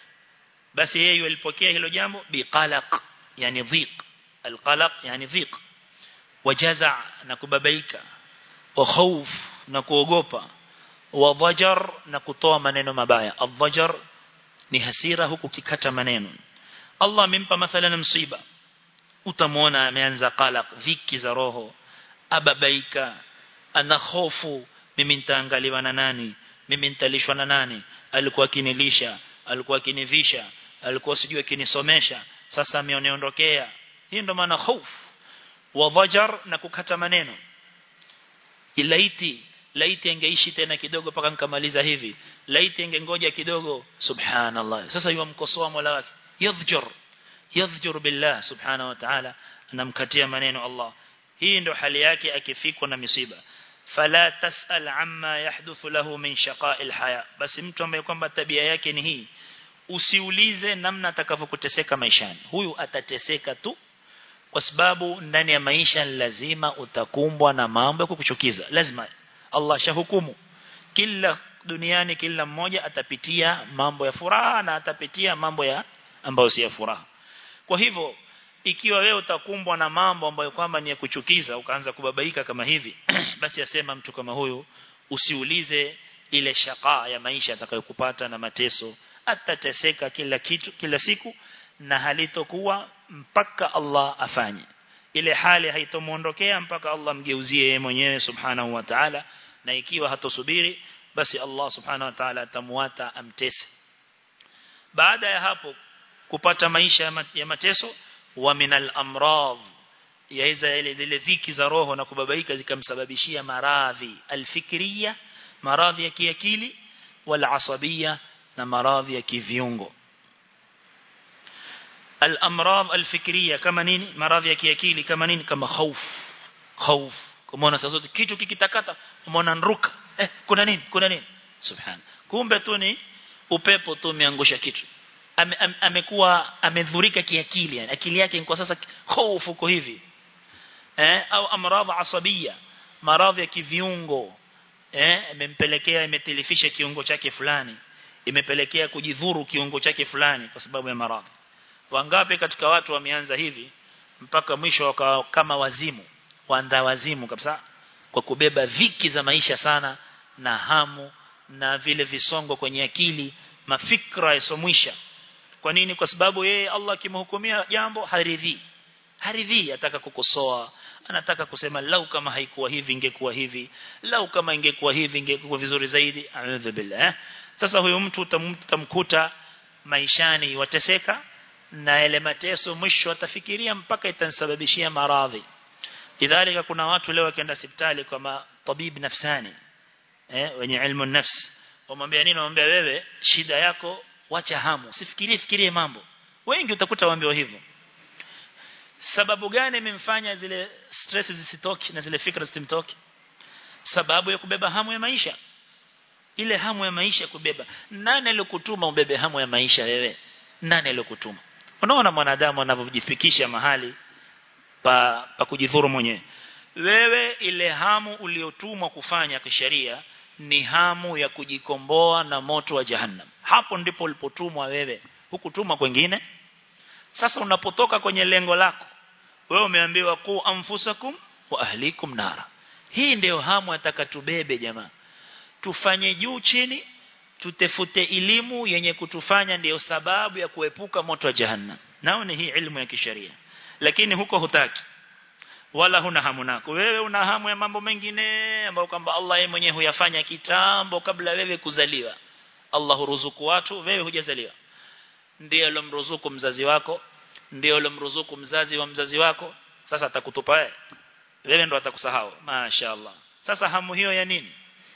basi yeye alipokea hilo jambo biqalaq yani dhiq alqalaq yani dhiq wajaza na kubabaika wa khawf na kuogopa wa dhajar na kutoa maneno mabaya adhajar ni hasira huku kikata maneno Allah amempa mathalan msiba utamwona ameanza qalaq dhiki za roho ababaika ana hofu mimi nitaangaliwa na nani mimi nitalishwa na nani alikuwa akinilisha alikuwa akinivisha alikuwa sijui akinisomesha sasa ameoniondokea hii ndo maana hofu wa dhajar na kukata maneno ilaiti laiti angeishi tena kidogo paka nikamaliza hivi laiti angengoja kidogo subhanallah sasa yumkosoa mola wake yadhjur yadhjur billah subhanahu wa ta'ala anamkatia maneno Allah hii ndo hali yake akifikwa na misiba fala tasal amma yahduthu lahu min shaqa'il haya basi mtu ambaye kwamba tabia yake ni hii usiulize namna atakavyokuteseka maishani huyu atateseka tu kwa sababu ndani ya maisha lazima utakumbwa na mambo ya kukuchukiza lazima Allah shahukumu kila duniani kila mmoja atapitia mambo ya furaha na atapitia mambo ya ambayo si ya furaha kwa hivyo ikiwa wewe utakumbwa na mambo ambayo kwamba ni ya kuchukiza ukaanza kubabaika kama hivi basi asema mtu kama huyu usiulize ile shaka ya maisha atakayokupata na mateso atateseka kila kitu kila siku na halitokuwa mpaka Allah afanye ile hali haitomuondokea mpaka Allah mgeuzie yeye mwenyewe subhanahu wa ta'ala na ikiwa hatosubiri basi Allah subhanahu wa ta'ala atamuata amtese baada ya hapo kupata maisha ya mateso wa minal amradh yaweza ile zile dhiki za roho na kubabaika zikamsababishia maradhi alfikriya maradhi ya kiakili wala asabia na maradhi ya kiviungo الامراض الفكريه kama nini maradhi ya kiakili kama nini kama hofu hofu kama sasa kitu kikitakata umeona nruka eh kuna nini kuna nini subhan kumbe tu ni upepo tu umeangusha kitu amekuwa ame amedhurika kiakili yani akili yake kwa sasa hofu uko hivi eh au amradhi asabia maradhi ya kiviungo eh imempelekea imetilifisha kiungo chake fulani imepelekea kujidhuru kiungo chake fulani kwa sababu ya maradhi wangapi katika watu wameanza hivi mpaka mwisho wakawa kama wazimu waanda wazimu kabisa kwa kubeba viki za maisha sana na hamu na vile visongo kwenye akili mafikra yasomwisha kwa nini kwa sababu yeye Allah akimhukumia jambo haridhi haridhi ataka kukosoa anataka kusema lau kama haikuwa hivi ingekuwa hivi lau kama ingekuwa hivi ingekuwa vizuri zaidi a'udhu billah eh? sasa huyo mtu utamkuta maishani wateseka na ile mateso mwisho atafikiria mpaka itansababishia maradhi idhalika kuna watu leo wakienda hospitali kwa tabib nafsani eh wenye ilmu nafsi wamwambia nini wamwambia wewe shida yako wacha hamu usifikirie fikirie mambo wengi utakuta waambiwa hivyo sababu gani imemfanya zile stress zisitoki na zile fikra zisimtoki sababu ya kubeba hamu ya maisha ile hamu ya maisha kubeba nani aliyokutuma ubebe hamu ya maisha wewe nani aliyokutuma unaona mwanadamu anavyojifikisha mahali pa, pa kujidhuru mwenyewe wewe ile hamu uliotumwa kufanya kisheria ni hamu ya kujikomboa na moto wa jahannam hapo ndipo ulipotumwa wewe hukutumwa kwingine sasa unapotoka kwenye lengo lako wewe umeambiwa ku anfusakum wa ahlikum nara hii ndio hamu atakatubebe jamaa tufanye juu chini tutefute elimu yenye kutufanya ndiyo sababu ya kuepuka moto wa jahannam nao ni hii ilmu ya kisheria lakini huko hutaki wala huna hamu nako wewe una hamu ya mambo mengine ambayo kwamba Allah yeye mwenyewe huyafanya kitambo kabla wewe kuzaliwa Allah huruzuku watu wewe hujazaliwa ndiye alomruzuku mzazi wako ndiye alomruzuku mzazi wa mzazi wako sasa atakutupa wewe wewe ndo atakusahau mashaallah sasa hamu hiyo ya nini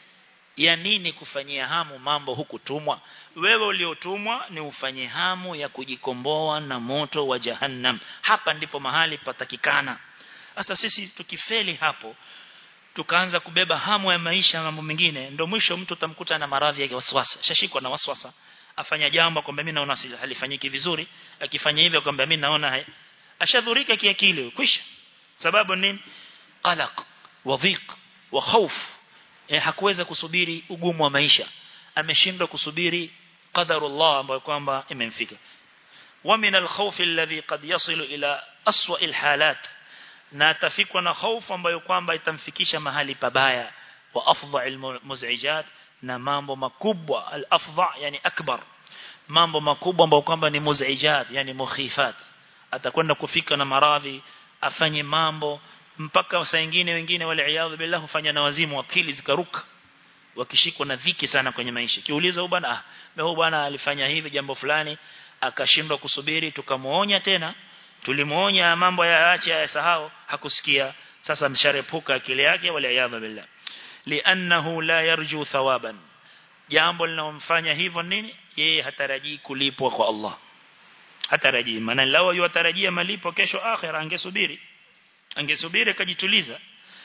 ya nini kufanyia hamu mambo hukutumwa wewe uliotumwa ni ufanye hamu ya kujikomboa na moto wa jahannam hapa ndipo mahali patakikana sasa sisi tukifeli hapo tukaanza kubeba hamu ya maisha mambo mengine ndio mwisho mtu utamkuta na maradhi ya waswasa shashikwa na waswasa afanya jambo kwamba mimi naona halifanyiki vizuri akifanya hivyo kwamba mimi naona ashadhurika kiakili kwisha sababu nini qalaq wa dhiq wa khawf eh, hakuweza kusubiri ugumu wa maisha ameshindwa kusubiri qadarullah ambayo kwamba imemfika wa min al-khawf alladhi qad yasilu ila aswa al-halat na atafikwa na hofu ambayo kwamba itamfikisha mahali pabaya wa afdha al-muz'ijat na mambo makubwa al-afdha yani akbar mambo makubwa ambayo kwamba ni muz'ijat yani mukhifat atakwenda kufika na maradhi afanye mambo mpaka saa nyingine wengine wale iyadhu billah hufanya na wazimu akili zikaruka wakishikwa na dhiki sana kwenye maisha kiuliza huyu bwana ah huyu bwana alifanya hivi jambo fulani akashindwa kusubiri tukamuonya tena tulimuonya mambo ya acha ya sahau hakusikia sasa msharepuka akili yake wala iyadhu billah li'annahu la yarju thawaban jambo linalomfanya hivyo nini yeye hatarajii kulipwa kwa Allah hatarajii maana lao yutarajia malipo kesho akhira angesubiri angesubiri akajituliza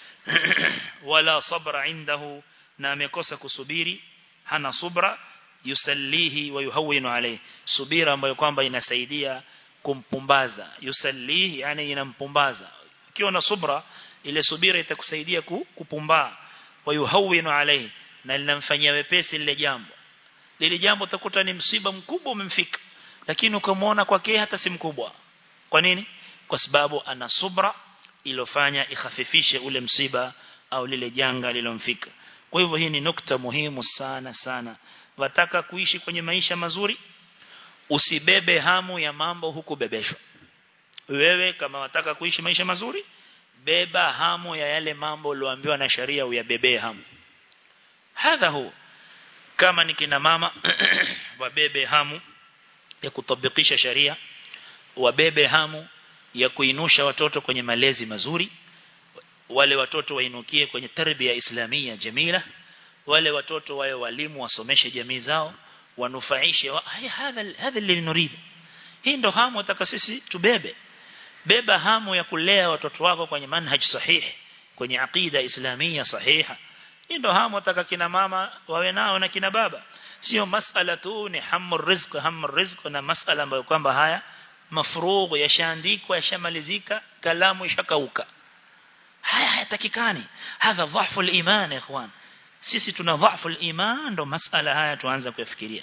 wala sabra indahu na amekosa kusubiri hana subra yusallihi wa yuhawinu alayhi subira ambayo kwamba inasaidia kumpumbaza yusallihi yani inampumbaza ukiwa na subra ile subira itakusaidia kupumbaa wa yuhawinu alayhi na linamfanyia wepesi lile jambo lile jambo utakuta ni msiba mkubwa umemfika lakini ukamwona kwake hata si mkubwa kwa nini kwa sababu ana subra ilofanya ikhafifishe ule msiba au lile janga lilomfika kwa hivyo hii ni nukta muhimu sana sana wataka kuishi kwenye maisha mazuri usibebe hamu ya mambo huku bebeshwa wewe kama wataka kuishi maisha mazuri beba hamu ya yale mambo ulioambiwa na sharia uyabebee hamu hadha hu kama ni kina mama wabebe hamu ya kutabikisha sharia wabebe hamu ya kuinusha watoto kwenye malezi mazuri wale watoto wainukie kwenye tarbia islamia jamila wale watoto wawe walimu wasomeshe jamii zao wanufaishe wa, hadha hadha اللي نريد hii ndo hamu nataka sisi tubebe beba hamu ya kulea watoto wako kwenye manhaj sahihi kwenye aqida islamia sahiha hii ndo hamu nataka kina mama wawe nao na kina baba sio masala tu ni hamu rizq hamu rizq na masala ambayo kwamba haya mafrugh yashaandikwa yashamalizika kalamu ishakauka haya hayatakikani hadha dhafu al-iman ikhwan sisi tuna dhafu al-iman ndo masala haya tuanza kufikiria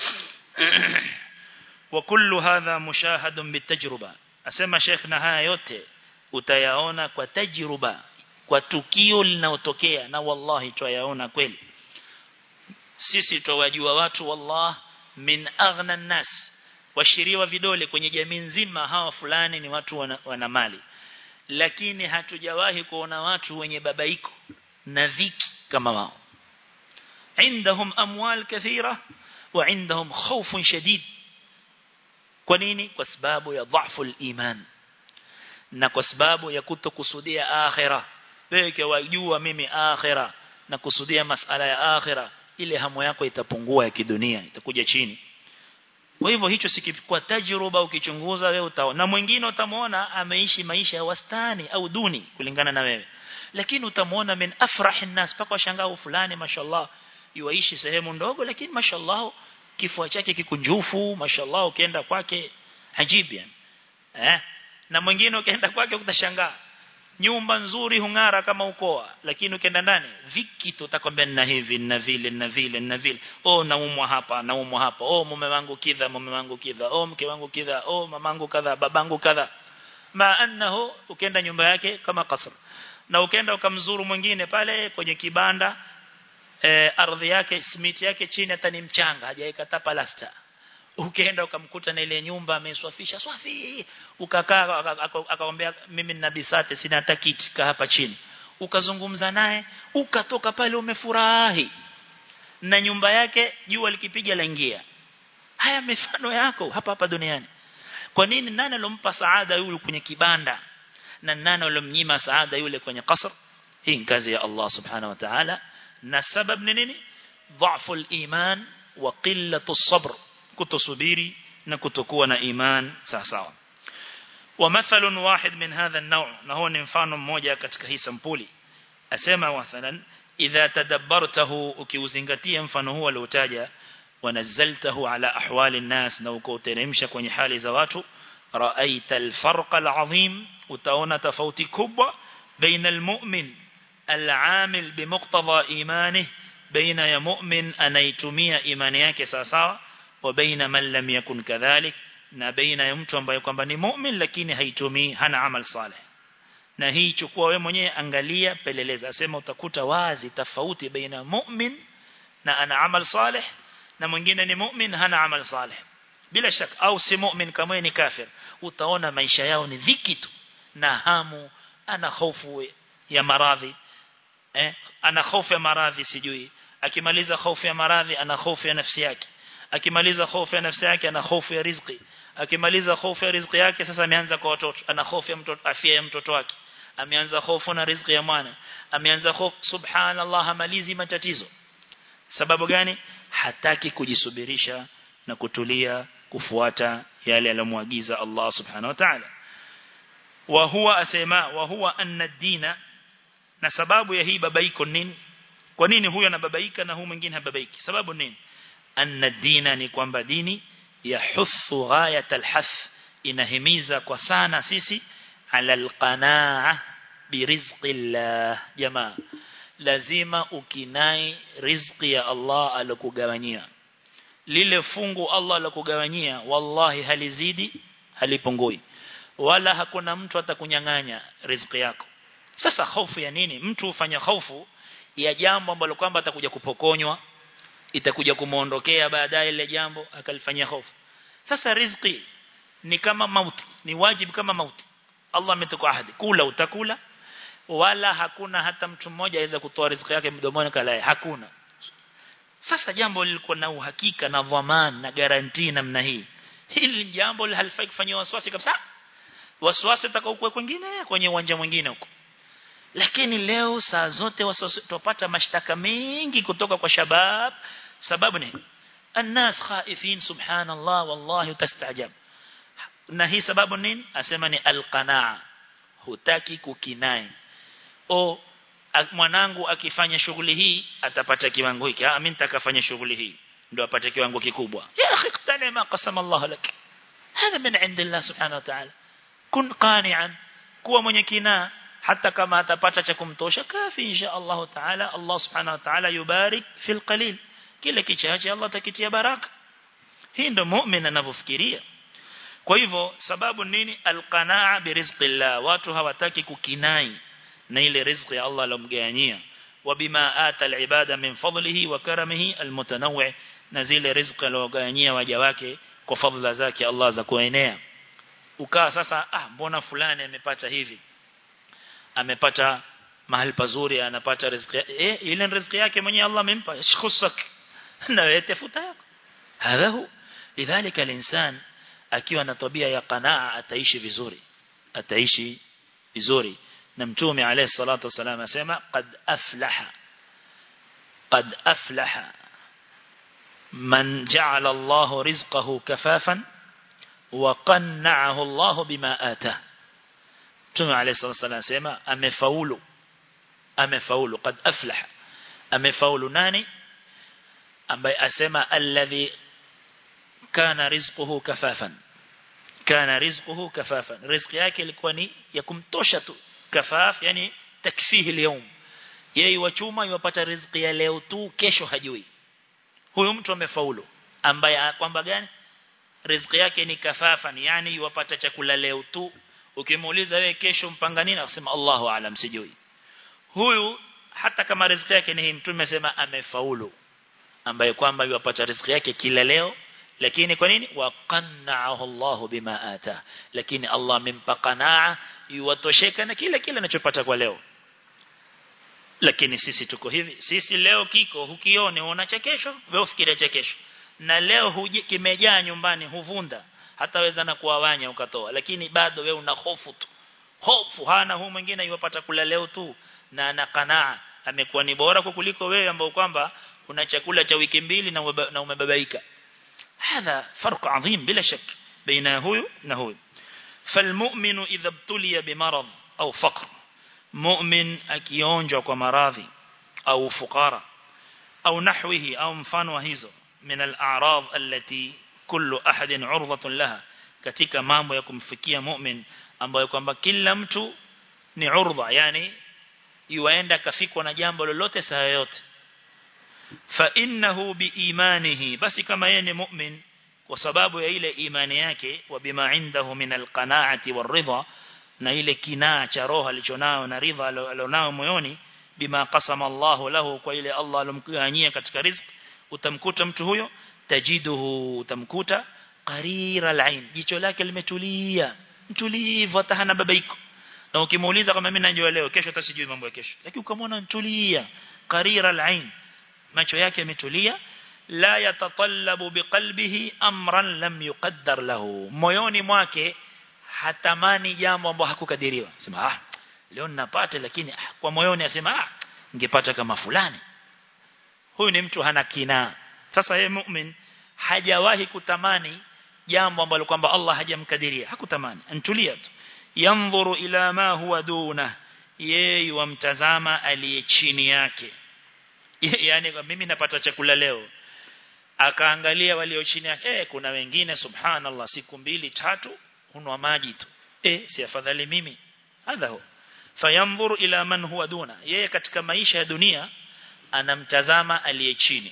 wa kullu hadha mushahadun bitajruba asema sheikh na haya yote utayaona kwa tajruba kwa tukio linalotokea na wallahi twayaona kweli sisi twawajua watu wallah min aghna nas washiriwa vidole kwenye jamii nzima hawa fulani ni watu wana, wana mali lakini hatujawahi kuona watu wenye babaiko na dhiki kama wao عندهم أموال كثيرة وعندهم خوف شديد kwa nini kwa sababu ya dhaifu al-iman na kwa sababu ya kutokusudia akhira wewe wajua mimi akhira na kusudia masala ya akhira ile hamu yako itapungua ya kidunia itakuja chini kwa hivyo hicho sikikuwa tajruba ukichunguza wewe utaona na mwingine utamwona ameishi maisha ya wastani au duni kulingana na wewe lakini utamwona min afrahin nas paka washangaa fulani mashallah yuaishi sehemu ndogo lakini mashallah kifua chake kikunjufu mashallah ukienda kwake ajibu yani eh na mwingine ukienda kwake utashangaa nyumba nzuri hungara kama ukoa lakini ukienda ndani viki tutakwambia na hivi na vile na vile na vile oh naumwa hapa naumwa hapa oh mume wangu kidha mume wangu kidha oh mke wangu kidha oh mamangu kadha babangu kadha ma annahu ukienda nyumba yake kama kasr na ukienda ukamzuru mwingine pale kwenye kibanda e, ardhi yake simiti yake chini hata ni mchanga hajaweka hata palasta ukienda ukamkuta na ile nyumba ameswafisha swafi ukakaa akamwambia mimi nina bisate sina hata kiti kaa hapa chini ukazungumza naye ukatoka pale umefurahi na nyumba yake jua likipiga laingia haya mifano yako hapa hapa duniani kwa nini nani alompa saada yule kwenye kibanda na nani alomnyima saada yule kwenye kasr hii kazi ya Allah subhanahu wa ta'ala na sababu ni nini ضعف الإيمان وقلة الصبر kutosubiri na kutokuwa na iman sawa sawa ومثل واحد من هذا النوع na huo ni mfano mmoja katika hii sampuli asema mathalan idha tadabbartahu ukiuzingatia mfano huo aliotaja wanazaltahu ala ahwali الناس na ukauteremsha kwenye hali za watu raaita alfarq alazim utaona tofauti kubwa baina almu'min al'amil bimuqtada imanihi baina ya mu'min anaitumia imani yake sawa sawa wa baina man lam yakun kadhalik na baina ya mtu ambaye kwamba ni mu'min lakini haitumii hana amal saleh na hii chukua wewe mwenyewe angalia peleleza asema utakuta wazi tofauti baina mu'min na ana amal saleh na mwingine ni mu'min hana amal saleh bila shaka au si mu'min kama ni kafir utaona maisha yao ni dhiki tu na hamu ana hofu ya maradhi eh ana hofu ya maradhi sijui akimaliza hofu ya maradhi ana hofu ya nafsi yake akimaliza hofu ya nafsi yake ana hofu ya riziki akimaliza hofu ya riziki yake sasa ameanza kwa watoto ana hofu ya mtoto afya ya mtoto wake ameanza hofu na riziki ya mwana ameanza hofu subhanallah hamalizi matatizo sababu gani hataki kujisubirisha na kutulia kufuata yale aliyomwagiza Allah subhanahu wa ta'ala wa huwa asema wa huwa anna ad-dina na sababu ya hii babaiko nini kwa nini huyo anababaika na huyu mwingine hababaiki sababu nini anna dina ni kwamba dini yahuthu ghayat alhath inahimiza kwa sana sisi ala alqanaa birizqillah jamaa lazima ukinai riziki ya Allah alokugawanyia lile fungu Allah alokugawanyia wallahi halizidi halipungui wala hakuna mtu atakunyang'anya riziki yako sasa hofu ya nini mtu ufanya hofu ya jambo ambalo kwamba atakuja kupokonywa itakuja kumuondokea baadaye ile jambo akalifanyia hofu sasa riziki ni kama mauti ni wajibu kama mauti Allah ametuka ahadi kula utakula wala hakuna hata mtu mmoja aweza kutoa riziki yake mdomoni kalaye hakuna sasa jambo lilikuwa na uhakika na dhamana na garantii namna hii hili jambo halifai kufanywa wasiwasi kabisa wasiwasi utakaokuwa kwingine kwenye uwanja mwingine huko lakini leo saa zote tupata mashtaka mengi kutoka kwa shabab sababu ni الناس خائفين سبحان الله والله تستعجب na hii sababu nini asema ni alqanaa hutaki kukinai o mwanangu akifanya shughuli hii atapata kiwango hiki ah mimi nitakafanya shughuli hii ndio apate kiwango kikubwa ya akhi qtani ma qasama Allah lak hada min indillah subhanahu wa ta'ala kun qani'an kuwa mwenye kinaa hata kama atapata cha kumtosha kafi insha Allah taala Allah subhanahu wa ta'ala yubarik fil qalil kile kichache Allah atakitia baraka hii ndio muumini anavyofikiria kwa hivyo sababu nini alqanaa birizqillah watu hawataki kukinai na ile riziki ya Allah alomgawanyia wabima ata alibada min fadlihi wa karamihi almutanawwi na zile riziki alogawanyia waja wake kwa fadhila zake Allah za kuenea ukaa sasa ah mbona fulani amepata hivi amepata mahali pazuri anapata riziki eh ile riziki yake mwenye Allah amempa shukhusak na wewe tafuta yako hadha hu lidhalika alinsan akiwa na tabia ya qanaa ataishi vizuri ataishi vizuri na mtume alayhi salatu wasallam asema qad aflaha قد أفلح من جعل الله رزقه كفافا وقنعه الله بما آتاه Mtume عليه الصلاة والسلام sema amefaulu amefaulu qad aflah amefaulu nani ambaye asema alladhi kana rizquhu kafafan kana rizquhu kafafan riziki yake ilikuwa ni ya kumtosha tu kafaf yani takfihi leo yeye wachuma yupata riziki ya leo tu kesho hajui huyu mtu amefaulu ambaye kwamba gani riziki yake ni kafafan yani yupata chakula leo tu ukimuuliza wewe kesho mpanga nini akasema Allahu aalam sijui huyu hata kama riziki yake ni hii mtume amesema amefaulu ambaye kwamba yupata riziki yake kila leo lakini kwa nini waqanna'ahu Allah bima ata lakini Allah amempa qanaa yuwatosheka na kile kile anachopata kwa leo lakini sisi tuko hivi sisi leo kiko hukione una cha kesho wewe ufikiria cha kesho na leo huji kimejaa nyumbani huvunda hataweza na kuwawanya ukatoa lakini bado wewe una hofu tu hofu hana huu mwingine yupata kula leo tu na ana qanaa amekuwa ni bora kuliko wewe ambao kwamba una chakula cha wiki mbili na na umebabaika هذا فرق عظيم بلا شك بين هو وهو فالمؤمن إذا ابتلي بمرض أو فقر مؤمن akionjwa kwa maradhi au fukara au nahwihi au mfano wa hizo min al-a'rad allati kullu ahadin 'urdatun laha katika mambo ya kumfikia mu'min ambayo kwamba kila mtu ni urdha yani yuaenda kafikwa na jambo lolote saa yote fa innahu biimanihi basi kama yeye ni mu'min kwa sababu ya ile imani yake wa bima indahu min alqanaati waridha na ile kinaa cha roho alichonao na ridha alionao moyoni bima qasama Allah lahu kwa ile Allah alomgawanyia katika riziki utamkuta mtu huyo tajiduhu utamkuta qarira alain jicho lake limetulia mtulivu hata hana babaiko na ukimuuliza kama mimi najua leo kesho tasijui mambo ya kesho lakini ukamwona mtulia qarira alain macho yake yametulia la yatatallabu biqalbihi amran lam yuqaddar lahu moyoni mwake hatamani jambo ambalo hakukadiriwa sema ah leo ninapata lakini ah, kwa moyoni asema ah ningepata kama fulani huyu ni mtu hana kina sasa yeye mu'min hajawahi kutamani jambo ambalo kwamba Allah hajamkadiria hakutamani antulia tu yanzuru ila ma huwa duna yeye wamtazama aliye chini yake yani mimi napata chakula leo akaangalia walio chini yake eh kuna wengine subhanallah siku mbili tatu hunwa maji tu eh si afadhali mimi hadha hu fayanzuru ila man huwa duna yeye katika maisha ya dunia anamtazama aliye chini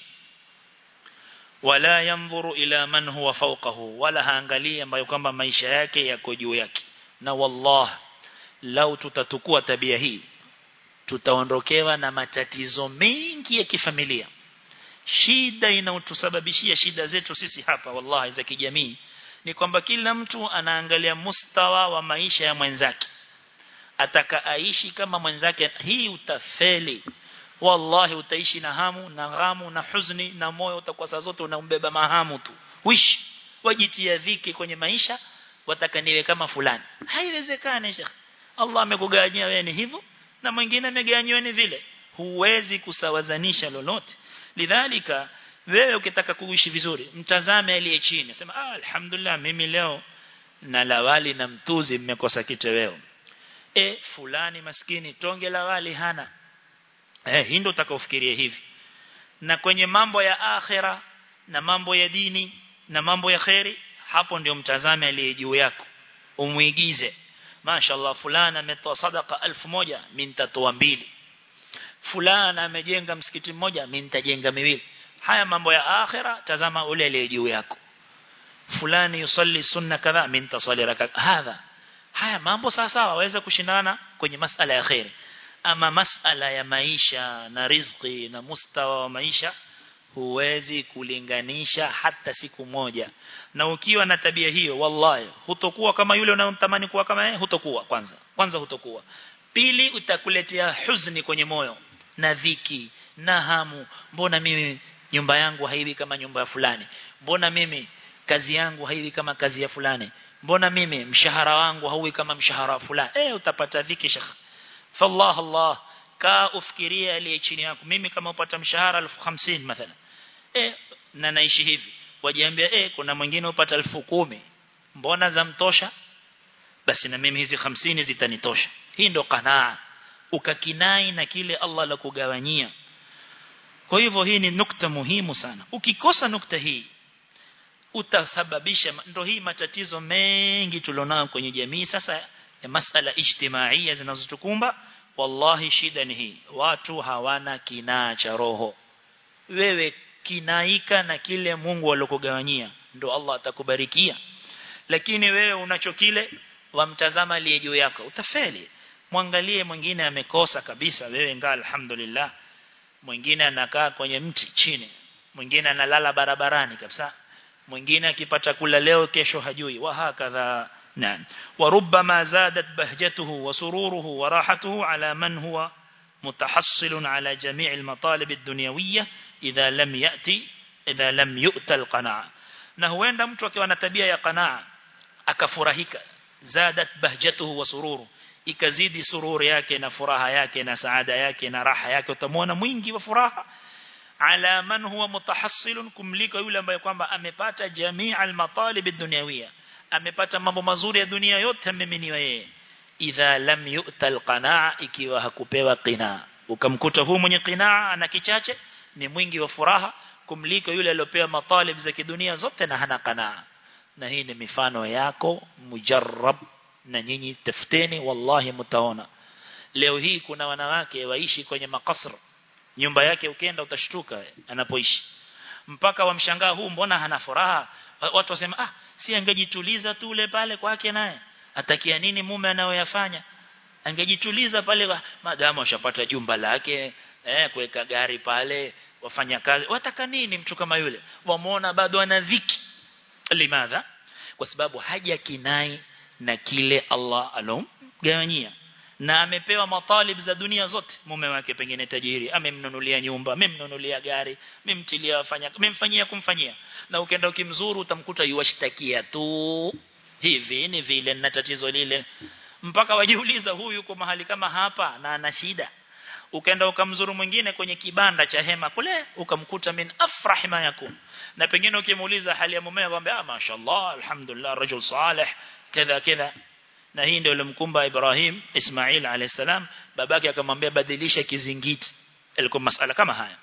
wala yanzuru ila man huwa fawqahu wala haangalii ambayo kwamba maisha yake yako juu yake na wallah lau tutatukua tabia hii tutaondokewa na matatizo mengi ya kifamilia shida inayotusababishia shida zetu sisi hapa wallahi za kijamii ni kwamba kila mtu anaangalia mustawa wa maisha ya mwenzake ataka aishi kama mwenzake hii utafeli wallahi utaishi na hamu na ghamu na huzuni na moyo utakuwa saa zote unaumbeba mahamu tu wish wajitia dhiki kwenye maisha wataka niwe kama fulani haiwezekani shekhi Allah amekugawanyia wewe ni hivyo na mwingine amegawanywa ni vile huwezi kusawazanisha lolote lidhalika wewe ukitaka kuishi vizuri mtazame aliye chini sema ah alhamdulillah mimi leo na lawali na mtuzi mmekosa kitoweo e fulani maskini tonge la wali hana eh hii ndio utakaofikiria hivi na kwenye mambo ya akhira na mambo ya dini na mambo ya khairi hapo ndio mtazame aliye juu yako umuigize mashallah fulana ametoa sadaka elfu moja mimi nitatoa mbili fulana amejenga msikiti mmoja mimi nitajenga miwili haya mambo ya akhira tazama ule aliye juu yako fulani yusalli sunna kadha mimi nitasali raka hadha haya mambo sawa sawa waweza kushindana kwenye masala ya khairi ama masala ya maisha na riziki na mustawa wa maisha huwezi kulinganisha hata siku moja na ukiwa na tabia hiyo wallahi hutokuwa kama yule unayomtamani kuwa kama yeye hutokuwa kwanza kwanza hutokuwa pili utakuletea huzuni kwenye moyo na dhiki na hamu mbona mimi nyumba yangu haiwi kama nyumba ya fulani mbona mimi kazi yangu haiwi kama kazi ya fulani mbona mimi mshahara wangu hauwi kama mshahara wa fulani eh utapata dhiki shekh fallah allah kaa ufikirie aliye chini yako mimi kama upata mshahara 1050 mathalan eh na naishi hivi wajiambia eh kuna mwingine upata 10000 mbona zamtosha basi na mimi hizi 50 zitanitosha hii ndo kanaa ukakinai na kile Allah la kugawanyia kwa hivyo hii ni nukta muhimu sana ukikosa nukta hii utasababisha ndo hii matatizo mengi tulionao kwenye jamii sasa ya masala ijtimaia zinazotukumba wallahi shida ni hii watu hawana kinaa cha roho wewe kinaika na kile Mungu alokugawanyia ndo Allah atakubarikia lakini wewe unacho kile wamtazama aliye juu yako utafeli mwangalie mwingine amekosa kabisa wewe ngaa alhamdulillah mwingine anakaa kwenye mti chini mwingine analala barabarani kabisa mwingine akipata kula leo kesho hajui wa hakadha نعم وربما زادت بهجته وسروره وراحته على من هو متحصل على جميع المطالب الدنيوية إذا لم يأتي إذا لم يؤتى القناعة na huenda mtu akiwa na tabia ya qanaa akafurahika zadat bahjatuhu wa sururu ikazidi sururi yake na furaha yake na saada yake na raha yake utamwona mwingi wa furaha ala man huwa mutahassilun kumliko yule ambaye kwamba amepata jamii al-matalib ad-dunyawiyya amepata mambo mazuri ya dunia yote ameminiwa yeye idha lam yu'ta al-qanaa ikiwa hakupewa qinaa ukamkuta huu mwenye qinaa ana kichache ni mwingi wa furaha kumliko yule aliyopewa matalib za kidunia zote na hana qanaa na hii ni mifano yako mujarrab na nyinyi tafuteni wallahi mtaona leo hii kuna wanawake waishi kwenye makasr nyumba yake ukienda utashtuka anapoishi mpaka wamshangaa huu mbona hana furaha watu wasema ah si angejituliza tu ule pale kwake naye atakia nini mume anayoyafanya angejituliza pale madamu ashapata jumba lake eh kuweka gari pale wafanya kazi wataka nini mtu kama yule wamuona bado ana dhiki limadha kwa sababu haja kinai na kile Allah alomgawanyia na amepewa matalib za dunia zote mume wake pengine tajiri amemnunulia nyumba amemnunulia gari memtilia wafanya memfanyia kumfanyia na ukienda ukimzuru utamkuta yuwashtakia tu hivi ni vile na tatizo lile mpaka wajiuliza huyu yuko mahali kama hapa na ana shida ukaenda ukamzuru mwingine kwenye kibanda cha hema kule ukamkuta min afrah ma yakun na pengine ukimuuliza hali ya mume akwambia ah mashaallah alhamdulillah rajul salih kadha kadha na hii ndio ilimkumba Ibrahim Ismail alayhisalam babake akamwambia badilisha kizingiti ilikuwa masala kama haya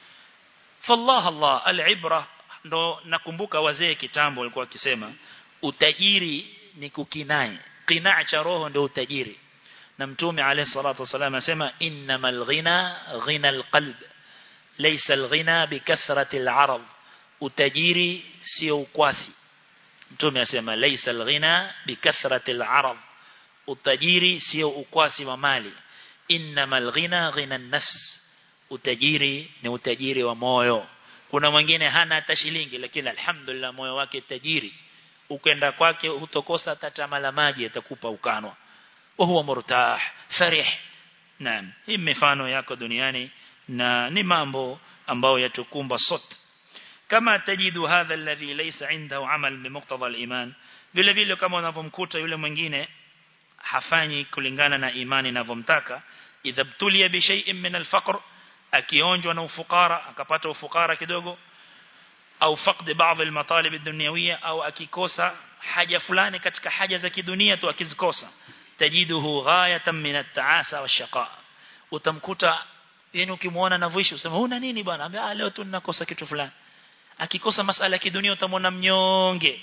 fallah Allah alibra ndo nakumbuka wazee kitambo walikuwa wakisema utajiri ni kukinai qinaa cha roho ndio utajiri na mtume alayhi salatu wasallam asema innamal ghina ghina alqalb laysa alghina bikathrati alarad utajiri sio ukwasi mtume asema laysa alghina bikathrati alarad utajiri sio ukwasi wa mali innamal ghina ghina an-nafs utajiri ni utajiri wa moyo kuna mwingine hana hata shilingi lakini alhamdulillah moyo wake tajiri ukenda kwake hutokosa hata la maji atakupa ukanwa وهو مرتاح فرح نعم hii mifano yako duniani na ni mambo ambayo yatukumba sote kama tajidu hadha alladhi laysa indahu amal bimuqtada aliman vile vile kama unavomkuta yule mwingine hafanyi kulingana na imani inavyomtaka idha btulia bi shay'in min alfaqr akionjwa na ufukara akapata ufukara kidogo au faqd baadhi almatalib ad-dunyawiyya au akikosa haja fulani katika haja za kidunia tu akizikosa tajiduhu ghayatan min at-ta'asa wash-shaqa utamkuta yani ukimuona anavyoishi usema una nini bwana ambia leo tu ninakosa kitu fulani akikosa masala ya kidunia utamwona mnyonge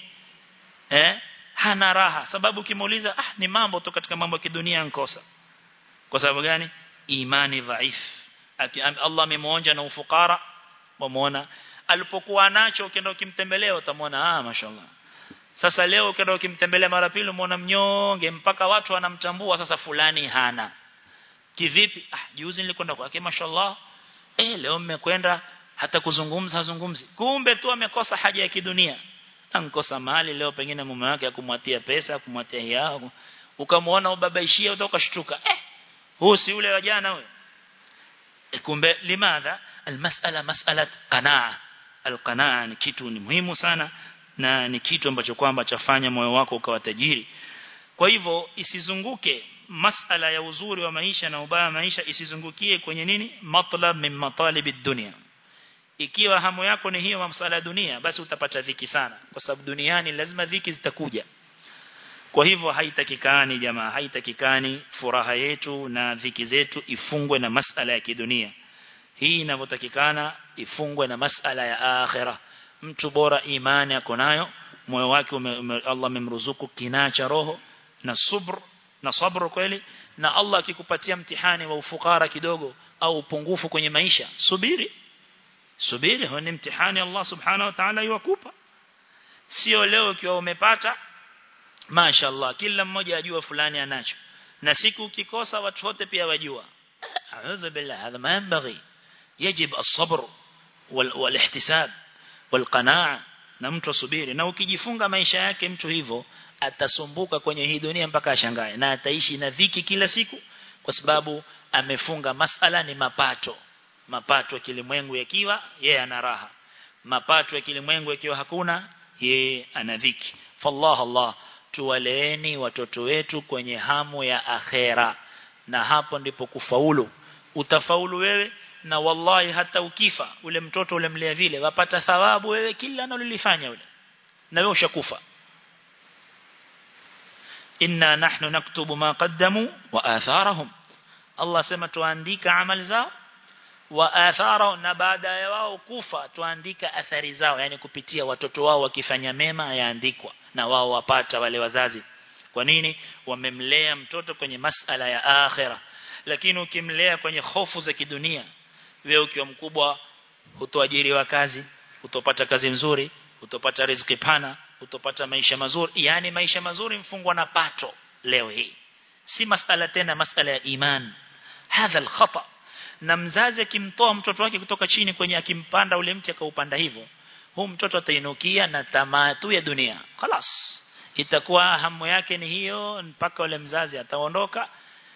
eh hana raha sababu ukimuuliza ah ni mambo tu katika mambo ya kidunia nkosa kwa sababu gani imani dhaif Allah amemuonja na ufukara wamuona alipokuwa nacho ukienda ukimtembelea utamwona ah mashallah sasa leo ukienda ukimtembelea mara pili umeona mnyonge mpaka watu wanamtambua sasa fulani hana kivipi ah juzi nilikwenda kwake mashallah eh leo mmekwenda hata kuzungumza hazungumzi kumbe tu amekosa haja ya kidunia ankosa mali leo pengine mume wake akumwatia pesa akumwatia yao ukamwona ubabaishia utokashtuka eh huu si yule wa jana huyo e kumbe limadha almas'ala mas'alat qanaa alqanaa ni kitu ni muhimu sana na ni kitu ambacho kwamba chafanya moyo wako ukawa tajiri kwa hivyo isizunguke masala ya uzuri wa maisha na ubaya wa maisha isizungukie kwenye nini matlab min matalib dunia ikiwa hamu yako ni hiyo masuala ya dunia basi utapata dhiki sana kwa sababu duniani lazima dhiki zitakuja kwa hivyo haitakikani jamaa haitakikani furaha yetu na dhiki zetu ifungwe na masala ya kidunia hii inavyotakikana ifungwe na masala ya akhira mtu bora imani yako nayo moyo wake ume, ume, Allah amemruzuku kinaa cha roho na subr na sabr kweli na Allah akikupatia mtihani wa ufukara kidogo au upungufu kwenye maisha subiri subiri huo ni mtihani Allah subhanahu wa ta'ala yuwakupa sio leo ukiwa umepata mashaallah kila mmoja ajua fulani anacho na siku ukikosa watu wote pia wajua a'udhu billah hadha ma yanbaghi يجب الصبر والاحتساب والقناعه na mtu asubiri na ukijifunga maisha yake mtu hivyo atasumbuka kwenye hii dunia mpaka ashangae na ataishi na dhiki kila siku kwa sababu amefunga masala ni mapato mapato ya kilimwengu yakiwa yeye ana raha mapato ya kilimwengu yakiwa hakuna yeye ana dhiki fallah allah tuwaleeni watoto wetu kwenye hamu ya akhera na hapo ndipo kufaulu utafaulu wewe na wallahi hata ukifa ule mtoto ule mlea vile wapata thawabu wewe kila analolifanya ule na wewe ushakufa inna nahnu naktubu ma qaddamu wa atharahum Allah sema tuandika amali zao wa atharahum na baada ya wao kufa tuandika athari zao yani kupitia watoto wao wakifanya mema yaandikwa na wao wapata wale wazazi kwa nini wamemlea mtoto kwenye masala ya akhira lakini ukimlea kwenye hofu za kidunia wewe ukiwa mkubwa hutoajiriwa kazi utopata kazi nzuri utopata riziki pana utopata maisha mazuri yani maisha mazuri mfungwa na pato leo hii si masala tena masala ya iman hadha alkhata na mzazi akimtoa mtoto wake kutoka chini kwenye akimpanda ule mti akaupanda hivyo huu mtoto atainukia na tamaa tu ya dunia خلاص itakuwa hamu yake ni hiyo mpaka ule mzazi ataondoka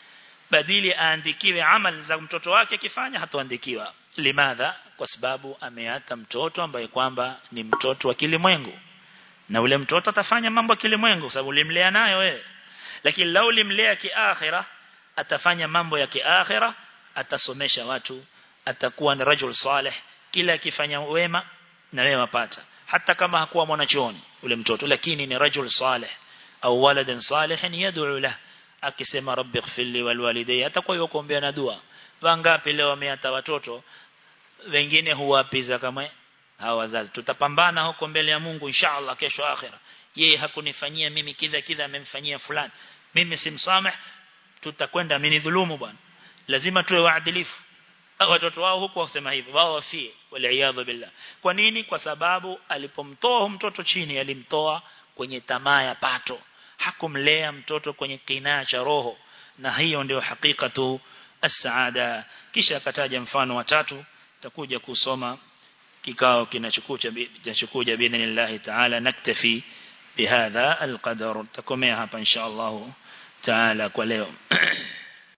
badili aandikiwe amal za mtoto wake akifanya hatoandikiwa limadha kwa sababu ameata mtoto ambaye kwamba ni mtoto wa kilimwengu na ule mtoto atafanya mambo ya kilimwengu kwa sababu ulimlea nayo wewe lakini lau ulimlea kiakhira atafanya mambo ya kiakhira atasomesha watu atakuwa ni rajul salih kila akifanya wema na wewe wapata hata kama hakuwa mwanachuoni ule mtoto lakini ni rajul salih au waladan salihin yad'u lahu akisema rabbi ighfirli wal walidayya atakuwa yukombea na dua wangapi leo wameata watoto wengine huwapiza kama hawa wazazi tutapambana huko mbele ya Mungu inshallah kesho akhira yeye hakunifanyia mimi kidha kidha amemfanyia fulani mimi simsameh tutakwenda amenidhulumu bwana lazima tuwe waadilifu watoto wao huko wasema hivyo wao wafie waliaadha billah kwa nini kwa sababu alipomtoa mtoto chini alimtoa kwenye tamaa ya pato hakumlea mtoto kwenye kinaa cha roho na hiyo ndio hakika tu as-saada kisha akataja mfano wa tatu takuja kusoma kikao kinachokuja kinachokuja biidhnillah ta'ala naktafi bihadha alqadar takomea hapa insha Allah taala kwa leo